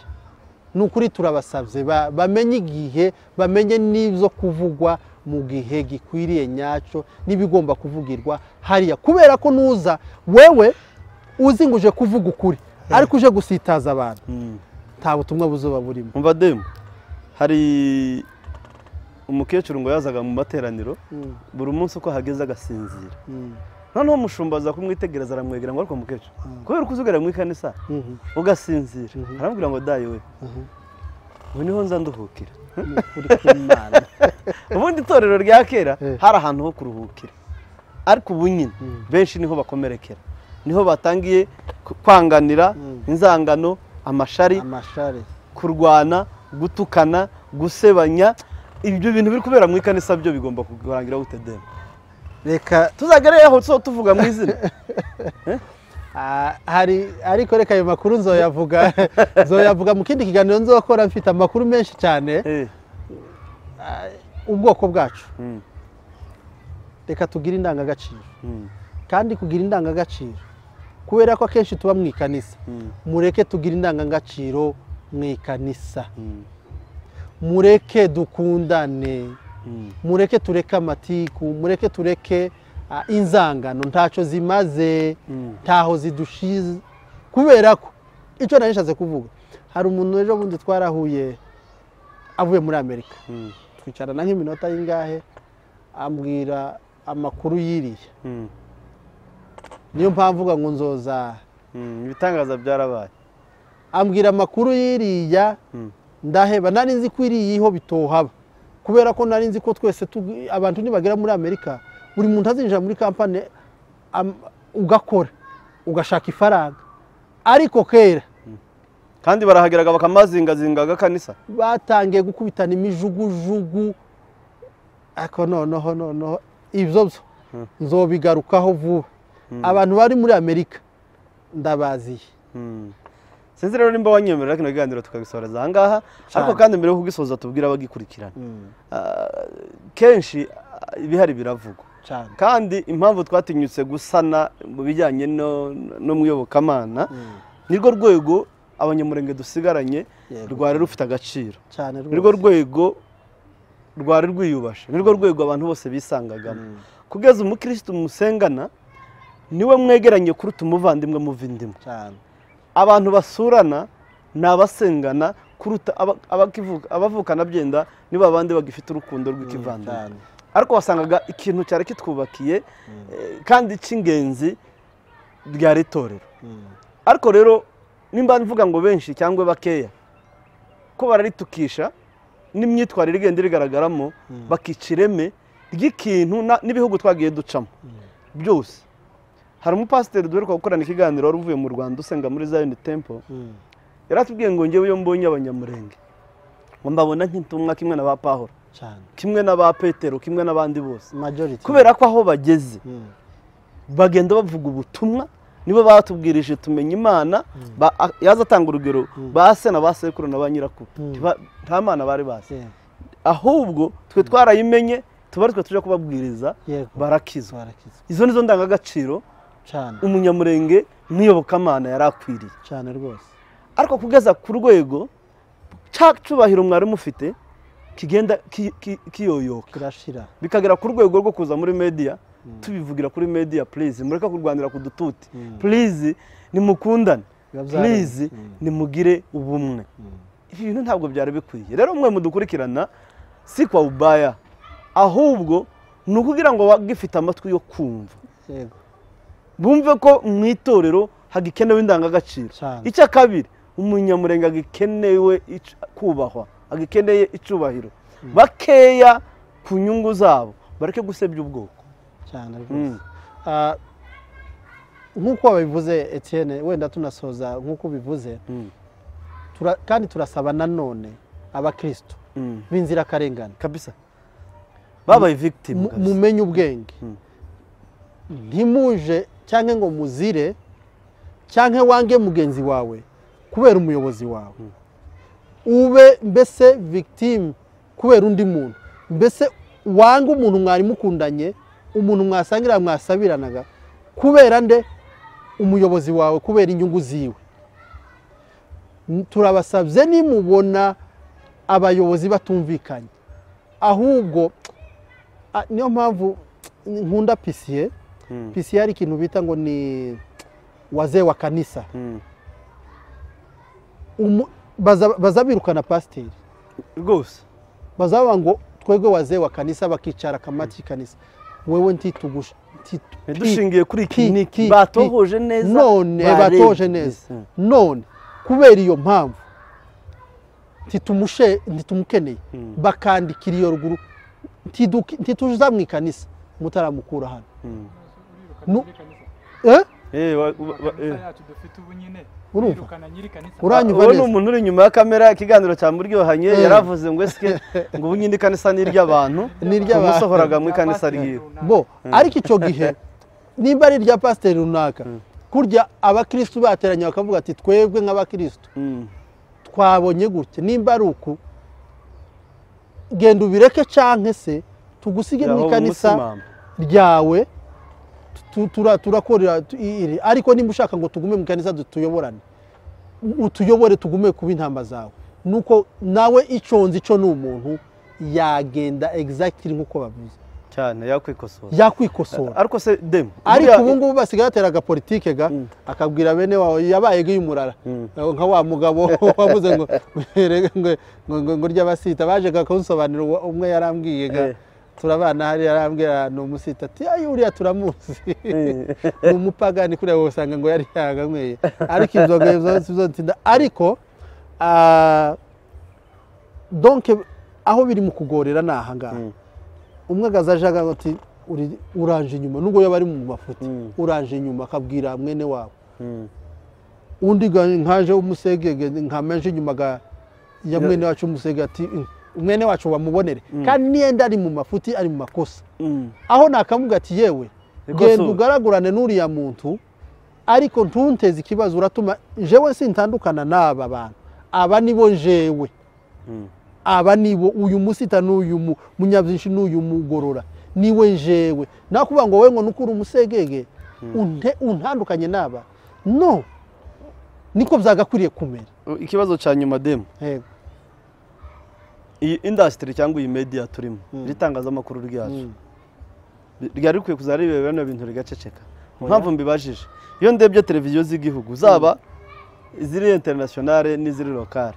ni ukuri turabasabye ba- bamenye igihe bamenye n'ibyo kuvugwa mu gihe gikwiriye nyacyo n'ibigomba kuvugirwa hariya kubera ko nuza wewe uzi ngo uje kuvuga ukuri ariko uje gusitaza abantu nta butumwa buzuba burimo umva demu hari umukecuru ngo yazaga mu materaniro buri munsi uko hageze agasinzira noneho umushumba aza kumwitegereza aramwegera ngo ariko mukecuru kubera uko uzugera mu ikanisa ugasinzira aramubwira ngo dayi we ubu niho nza nduhukira ubundi itorero rya kera Eh. hari ahantu ho kuruhukira ariko ubu nyine benshi niho bakomerekera niho batangiye ku- kwanganira inzangano amashari amashare kurwana gutukana gusebanya ibyo bintu biri kubera mu ikanisa byo bigomba kurangira gute demu reka tuzagareyeho so tuvuga mu izina Ah, hari ariko reka ayo makuru nzoyavuga nzoyavuga mu kindi kiganiro nzokora mfite amakuru menshi cyane Eh, ubwoko bwacu Mm. reka tugire indangagaciro Mm. kandi kugira indangagaciro kubera ko akenshi tuba mu ikanisa mureke tugire indangagaciro mu ikanisa mureke dukundane mureke tureke amatiku mureke tureke ah, inzangano ntacyo zimaze ntaho zidushize kubera ko icyo nari nshatse kuvuga hari umuntu ejo bundi twarahuye avuye muri amerika twicarana nk'iminota y'ingahe ambwira amakuru yiriya niyo mpamvu uvuga ngo nzoza ibitangaza byarabaye ambwira amakuru y'iriya ndaheba nari nzi ko iriyiho bitohaba kubera ko nari nzi ko twese tugi- abantu nibagera muri amerika buri muntu azinjira muri kampani am- ugakora ugashaka ifaranga ariko kera kandi barahageraga bakamazingazinga agakanisa batangiye gukubitana imijugujugu ariko noneho noneho ibyo byo nzobigarukaho vuba abantu bari muri amerika ndabaziye sinzi rero nimba wanyemerera kino kiganiro tukagisoreza ahangaha ariko kandi mbere yo kugisoza tubwire abagikurikirana Ah, kenshi ah, ibihari biravugwa cyane kandi impamvu twatinyutse gusana mu bijyanye no- no mu iyobokamana nirwo rwego abanyamurenge dusigaranye Yego. rwari rufite agaciro cyane nirwo rwego rwari rwiyubashe nirwo rwego abantu bose bisangagamo kugeza umukirisitu musengana niwe mwegeranye kuruta umuvandimwe muva indimu cyane abantu basurana ni abasengana kuruta aba- abakivuka- abavukana byenda nibo abandi bagifite urukundo rw'ikivandimwe cyane. ariko wasangaga ikintu cyari kitwubakiye eh, kandi cy'ingenzi ryari itorero ariko rero nimba mvuga ngo benshi cyangwa bakeya ko bararitukisha n'imyitwarire igenda irigaragaramo bakica ireme ry'ikintu na- n'ibihugu twagiye ducamo byose hari umupasiteri duheruka gukorana ikiganiro wari uvuye mu rwanda usenga muri zayoni tempo yari atubwiye ngo ngewe iyo mbonye abanyamurenge ngo mbabona nk'intumwa kimwe na ba pahoro cyane kimwe na ba petero kimwe n'abandi bose majority kubera ko aho bageze Mm. bagenda bavuga ubutumwa nibo batubwirije tumenya imana ba- a- yaza atanga urugero ba se na ba sekuru na ba nyirakuru Ntiba- nta mana bari bazi Yeah. ahubwo twe twarayimenye tuba ari twe tujya kubabwiriza Yego. barakizwa barakizwa izo nizo ndangagaciro cyane umunyamurenge n'iyobokamana yari akwiriye cyane rwose ariko kugeza ku rwego cya cyubahiro mwari mufite kigenda ki- ki- kiyoyoka kirashira bikagera ku rwego rwo kuza muri media tubivugira kuri media please mureke kurwanira ku dututi please nimukundane Biba byaremye. please nimugire ubumwe ibi bintu ntabwo byari bikwiye rero mwe mudukurikirana si kwa ubaya ahubwo ni ukugira ngo bagifite amatwi yo kumva yego bumve ko mu itorero hagikenewe indangagaciro Cyane. icya kabiri umunyamurenge agikenewe ic- kubahwa agikeneye icubahiro bakeya ku nyungu zabo bareke gusebya ubwoko cyane Mm. rwose Ah, nk'uko wabivuze etienne wenda tunasoza nk'uko ubivuze Mm. tura- kandi turasaba nanone abakristo Mm. b'inzirakarengane kabisa babaye victim mu- kabisa mumenye ubwenge ntimuje cyangwa ngo muzire cyangwa wange mugenzi wawe kubera umuyobozi wawe ube mbese victime kubera undi muntu mbese wange umuntu mwari mukundanye umuntu mwasangira mwasabiranaga kubera nde umuyobozi wawe kubera inyungu ziwe turabasabye nimubona abayobozi batumvikanye ahubwo Ah, niyo mpamvu nkunda pisiye pisiye hari ikintu bita ngo ni wazee wa kanisa Mm. Umu- baza- bazabirukana pasiteri rwose bazaba ngo twebwe wazee wa kanisa bakicara akamati kanisa wewe ntitugusha dushingiye kuri iki n'iki batohoje neza none barebye. batohoje neza Mm. none kubera iyo mpamvu ntitumushe ntitumukeneye bakandikira iyo ruguru ntiduki- ntituza mu ikanisa mutaramukura hano Nu- eh? Eh, wa- wa- wa- eh. Urumva? Uwo uranyumva ni neza umuntu uri inyuma ya kamera ikiganiro cyamuryohanye Eh. yaravuze ngo esike ngo ubu nyine ikanisa ni iry'abantu Ni iry'abantu. umusohoraga mu ikanisa ryiwe bo ariko icyo gihe nimba ari irya pasiteri runaka kurya abakirisitu bateranye bakavuga ati twebwe nk'abakirisitu Mm. twabonye gutya nimba ari uku genda ubireke canke se tugusige mu Yaho ikanisa umusimama. ryawe tu- tu- tura- turakorera tu- i- iri ariko nimba ushaka ngo tugume mu kanisa tuyoborane utuyobore tugume kuba intama zawe nuko nawe iconze ico ni umuntu yagenda exactly nk'uko bavuze cyane yakwikosora yakwikosora ariko se demu ariko buriya- ubu ngubu basigaye batera agapolitike ga akabwira bene wawe yabaye nk'iy'umurara nka wa mugabo wavuze ngo ngo- ngo- ngo- ngo ry'abasita baje kakamusobanurira uwo- umwe yarambwiye ga Eh. turabana hari yarambwira ni umusita ati ayi uriya turamuzi ni umupagani kuriya wasanga ngo yari yaganyweye ariko inzoga zo- zo- zizontinda ariko ah, donke aho biri mu kugorera ni ahangaha umwe agaza aje avuga ati "Uri- uranje inyuma nubwo yaba ari mu mafuti uranje inyuma akabwira mwene wawe undi ga- nkaje umusegege nkamenje inyuma ga- ya mwene wacu umusege ati "Mm, mwene wacu wamubonere kandi niyenda ari mu mafuti ari mu makosa Mm. aho nakamuga ati yewe Ikosa genda ubu." ugaragurane n'uriya muntu ariko ntunteze ikibazo uratuma jewe sintandukana n'aba bantu aba nibo jewe aba nibo uyu musita n'uyu mu- munyabyinshi n'uyu mugorora niwe jewe nakuvuga ngo wowe ngo nukure umusegege unte- untandukanye n'aba no niko byagakwiriye kumera ikibazo cya nyuma demu Yego. iyi indasitiri cyangwa iyi mediya turimo iri tangazamakuru ryacu Bi- ryari rikwiye kuzajya rireba bino bintu rigaceceka impamvu mbibajije iyo ndebye televiziyo z'igihugu zaba iziri interinasiyonale n'iziri lokale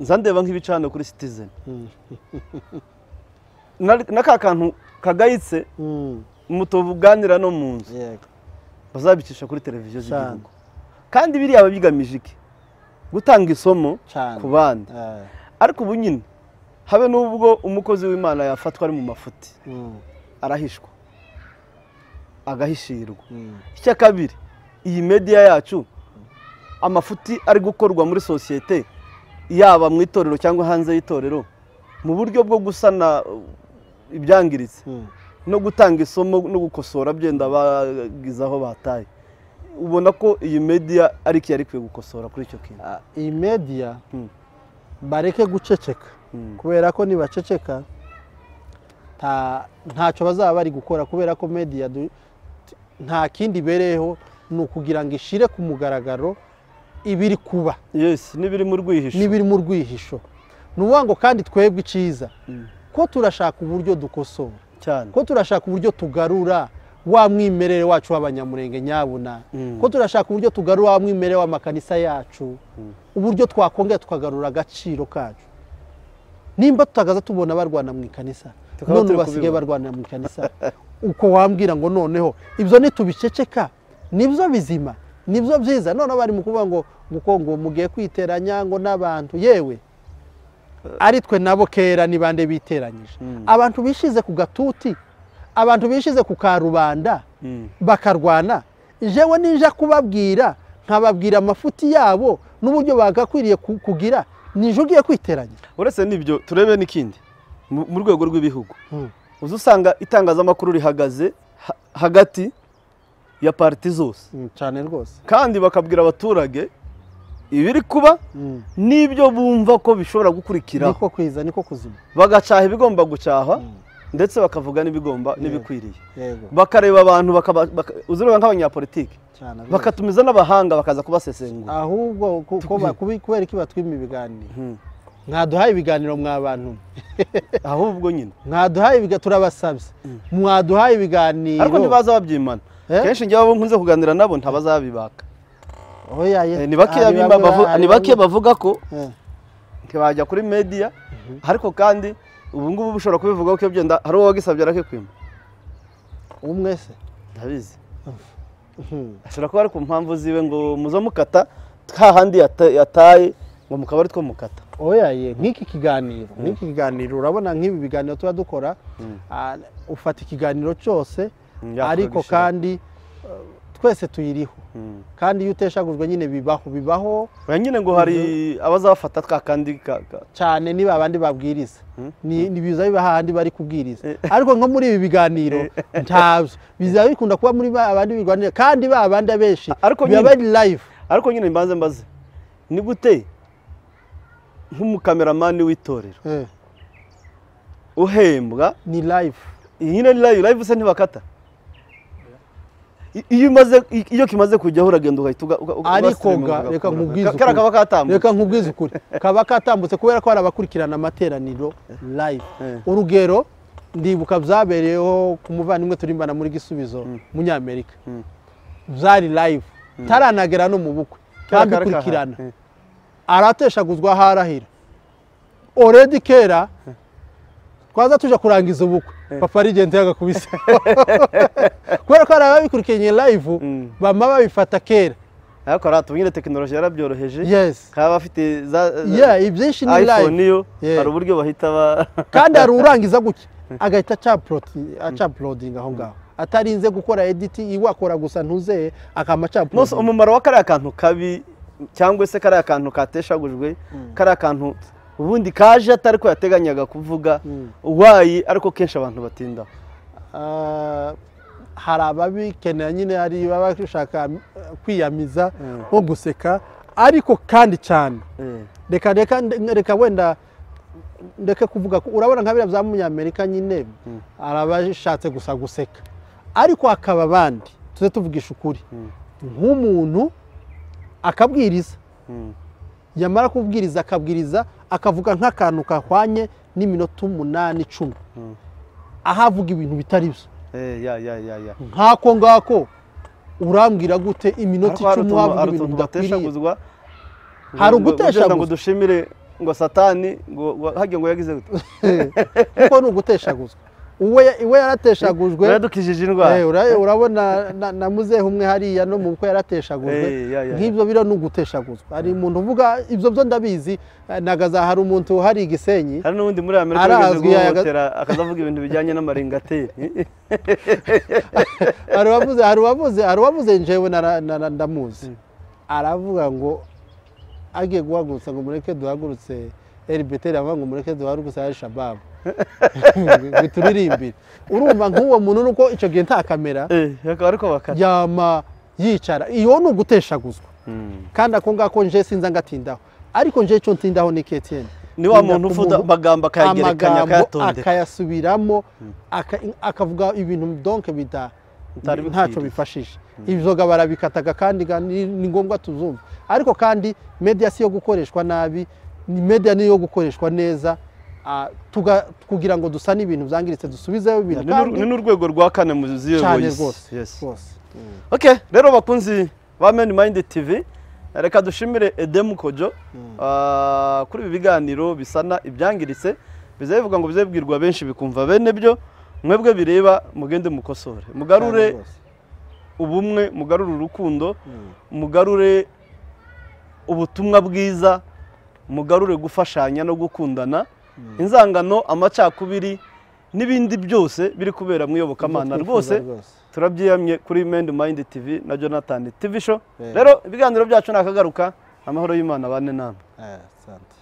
nza ndeba nk'ibicano kuri sitizeni na ka kantu kagayitse Mm. mutuganira no mu nzu Yego. bazabicisha kuri televiziyo Cyane. z'igihugu kandi biriya biba bigamije iki gutanga isomo Cyane. ku bandi Eh. ariko ubu nyine habe n'ubwo umukozi w'imana yafatwa ari mu mafuti Mm. arahishwa agahishirwa Mm. icya kabiri iyi mediya yacu amafuti ari gukorwa muri sosiyete yaba mu itorero cyangwa hanze y'itorero mu buryo bwo gusana uh, ibyangiritse Mm. no gutanga isomo no gukosora byenda bagize aho bataye ubona ko iyi mediya ari iki yari ikwiye gukosora kuri icyo kintu Ah, iyi mediya Mm. bareke guceceka Mm. kubera ko nibaceceka nta- ntacyo bazaba bari gukora kubera ko mediya du- t- nta kindi ibereyeho ni ukugira ngo ishire ku mugaragaro ibiri kuba yes n'ibiri mu rwihisho n'ibiri mu rwihisho ni ukuvuga ngo kandi twebwe icyiza ko turashaka uburyo dukosora cyane ko turashaka uburyo tugarura wa mwimerere wacu w'abanyamurenge nyabuna ko turashaka uburyo tugarura wa mwimerere w'amakanisa yacu uburyo twakongera tukagarura agaciro kacu nimba tutagaza tubona barwana mu ikanisa Tukaba none turi basigaye kubibona. barwanira mu ikanisa uko wambwira ngo noneho ibyo nitubiceceka nibyo bizima nibyo byiza none bari mu kuvuga ngo ngo ngo mugiye kwiteranya ngo n'abantu yewe ari twe nabo kera ni bande biteranyije abantu bishize ku gatuti abantu bishize ku karubanda bakarwana jewe ninja kubabwira nkababwira amafuti yabo n'uburyo bagakwiriye ku- kugira ninje ugiye kwiteranya uretse n'ibyo turebe n'ikindi mu mu rwego rw'ibihugu Mm. uzi usanga itangazamakuru rihagaze ha- hagati ya pariti zose cyane rwose kandi bakabwira abaturage ibiri kuba n'ibyo bumva ko bishobora gukurikiraho niko kwiza niko kuzima bagacaha ibigomba gucahwa ndetse bakavuga n'ibigomba n'ibikwiriye yego bakareba abantu bakaba- baka- uzireba nk'abanyapolitike cyane rwose. bakatumiza n'abahanga bakaza kubasesengura ahubwo ku- ko ba- kubi- kubera iki batwima ibiganiro mwaduhaye ibiganiro mwa bantu ahubwo nyine mwaduhaye ibiga- turabasabye mwaduhaye ibiganiro ariko ntibaza babyimana Eh? kenshi njyewe abo nkunze kuganira nabo ntabazabibaka Oya, ye- Eh, ni bake hari yabima bamwe ba- bavu- hari ni bake bamwe- bavuga ko Eh, ntibajya kuri mediya ariko kandi ubu ngubu bushobora kubivugaho ko iyo byenda hari uwo wagisabye arakikwima umwe se ndabizi Mhm. ashobora kuba ari ku mpamvu ziwe ngo muze mukata hahandi yata- yataye ngo mukaba ari two mukata oya ye nk'iki kiganiro nk'iki kiganiro urabona nk'ibi biganiro tuba dukora ah, ufata ikiganiro cyose Mm, yakora ariko gushyira. kandi eh, twese tuyiriho kandi iyo uteshagujwe nyine bibaho bibaho oya nyine ngo hari abazabafata twa kandi ka- ka- cyane niba abandi babwiriza ni ni biza biba hahandi bari kubwiriza Eh. ariko nko muri ibi biganiro ntabyo biza bikunda kuba muri ba bandi biganira kandi ba bandi abenshi Ariko biba nyine- bari live ariko nyine mbanze mbaze ni gute nk'umukameramani w'itorero Eh, uhembwa ni live iyi nyine ni live live se ntibakata I- iyo umaze i- iyo kimaze kujyaho uragenda ugahita uga- uga- uga- ariko ugasirima, ga ugakuramo. reka nkubwize Ka- kariya kaba katambutse reka nkubwize ukuri kaba katambutse kubera ko hari abakurikirana amateraniro live Eh. urugero ndibuka byabereyeho ku muvandimwe turimbana muri gisubizo munyamerika byari live taranagera no mu bukwe Kariya kaba kahari. kandukurikirana Eh. arateshaguzwa aho arahira oredi kera twaza tuje kurangiza ubukwe papa arigenzi yagakubise kubera ko hari ababikurikiye igihe live Mm. bama babifata kera ariko hariya tuba nyine tekinoloji yarabyoroheje yes kaba bafite za za- yeah ibyinshi ni iphone live yo Yeah. hari uburyo bahita ba kandi hari urangiza gutya agahita acaploti- acaplodinga aho ngaho atarinze gukora editi iwakora gusa ntuzeye akama Mose acaplodinga umumaro wa kariya kantu kabi cyangwa se kariya kantu kateshagujwe kariya kantu ubundi kaje atari ko yateganyaga kuvuga Mm. wayi ariko kenshi abantu batinda Ah, hari ababikenera nyine hari baba bashaka eh, kwiyamiza nko guseka ariko kandi cyane reka reka reka wenda ndeke kuvuga ko urabona nka biriya bya munyamerika nyine hari abashatse gusa guseka ariko hakaba abandi tuze tuvugisha ukuri nk'umuntu akabwiriza yamara kubwiriza akabwiriza akavuga nk'akantu kahwanye n'iminota umunani icumi aho avuga ibintu bitari byo Eh, ya ya ya ya nk'ako ngako urambwira gute iminota ariko hari icumi utuntu- wavuga hari ibintu utuntu bidakwiriye bateshaguzwa Hari Ngo- ngo- uguteshaguzwa. ngo dushimire ngo satani ngo ngo- hagiye ngo yagize gute kuko ni uguteshaguzwa uwe iwe yarateshagujwe yaradukijije indwara Eh, ura- urabona na- na muzehe umwe hariya no mu bukwe Eh, ya, ya, yarateshagujwe ya. nk'ibyo biro ni uguteshaguzwa hari umuntu uvuga ibyo byo ndabizi eh, nagaza hari umuntu hari igisenyi hari n'undi muri amerika Arazwi, wigeze guhohotera yaga- akazavuga ibintu bijyanye n'amaringateri hari uwavuze hari uwavuze hari uwavuze njyewe nara- nara- ndamuzi aravuga ngo agiye guhagurutsa ngo mureke duhagurutse elibeteri avuga ngo mureke duhagurutse ari shababu ngo turirimbire urumva nk'uwo muntu nuko icyo gihe nta kamera Eh, ariko bakata yama yicara iyo ni uguteshaguzwa kandi ako ngako nje sinza ngatindaho ariko nje icyo ntindaho ni KTN ni wa muntu uvuga amagambo akayagerekanya akayatondeka akayasubiramo aka- akavuga ibintu donke bida Bitari ntacyo bikwiriye. bifashisha ibyoga barabikataga kandi ga- ni ni ngombwa tuzumva ariko kandi media si yo gukoreshwa nabi ni media niyo gukoreshwa neza ah, tuga- kugira ngo dusane ibintu byangiritse dusubizeho ibintu Ni n'ur- ni kandi n'urwego rwa kane mu ziyo cyane voice. rwose Yes. rwose. okay rero bakunzi ba meni mayindi tv reka dushimire edemu kojo ah, kuri ibi biganiro bisana ibyangiritse biza bivuga ngo bize bibwirwa benshi bikumva bene byo mwebwe bireba mugende mukosore mugarure rwose. ubumwe mugarure urukundo mugarure ubutumwa bwiza mugarure gufashanya no gukundana inzangano amacakubiri n'ibindi byose biri kubera mu iyobokamana Ibyo rwose twifuza rwose. turabyiyamye kuri mendi mayindi tv na jonathan tv show Eh. rero ibiganiro byacu ni akagaruka amahoro y'imana bane namwe Eh, asante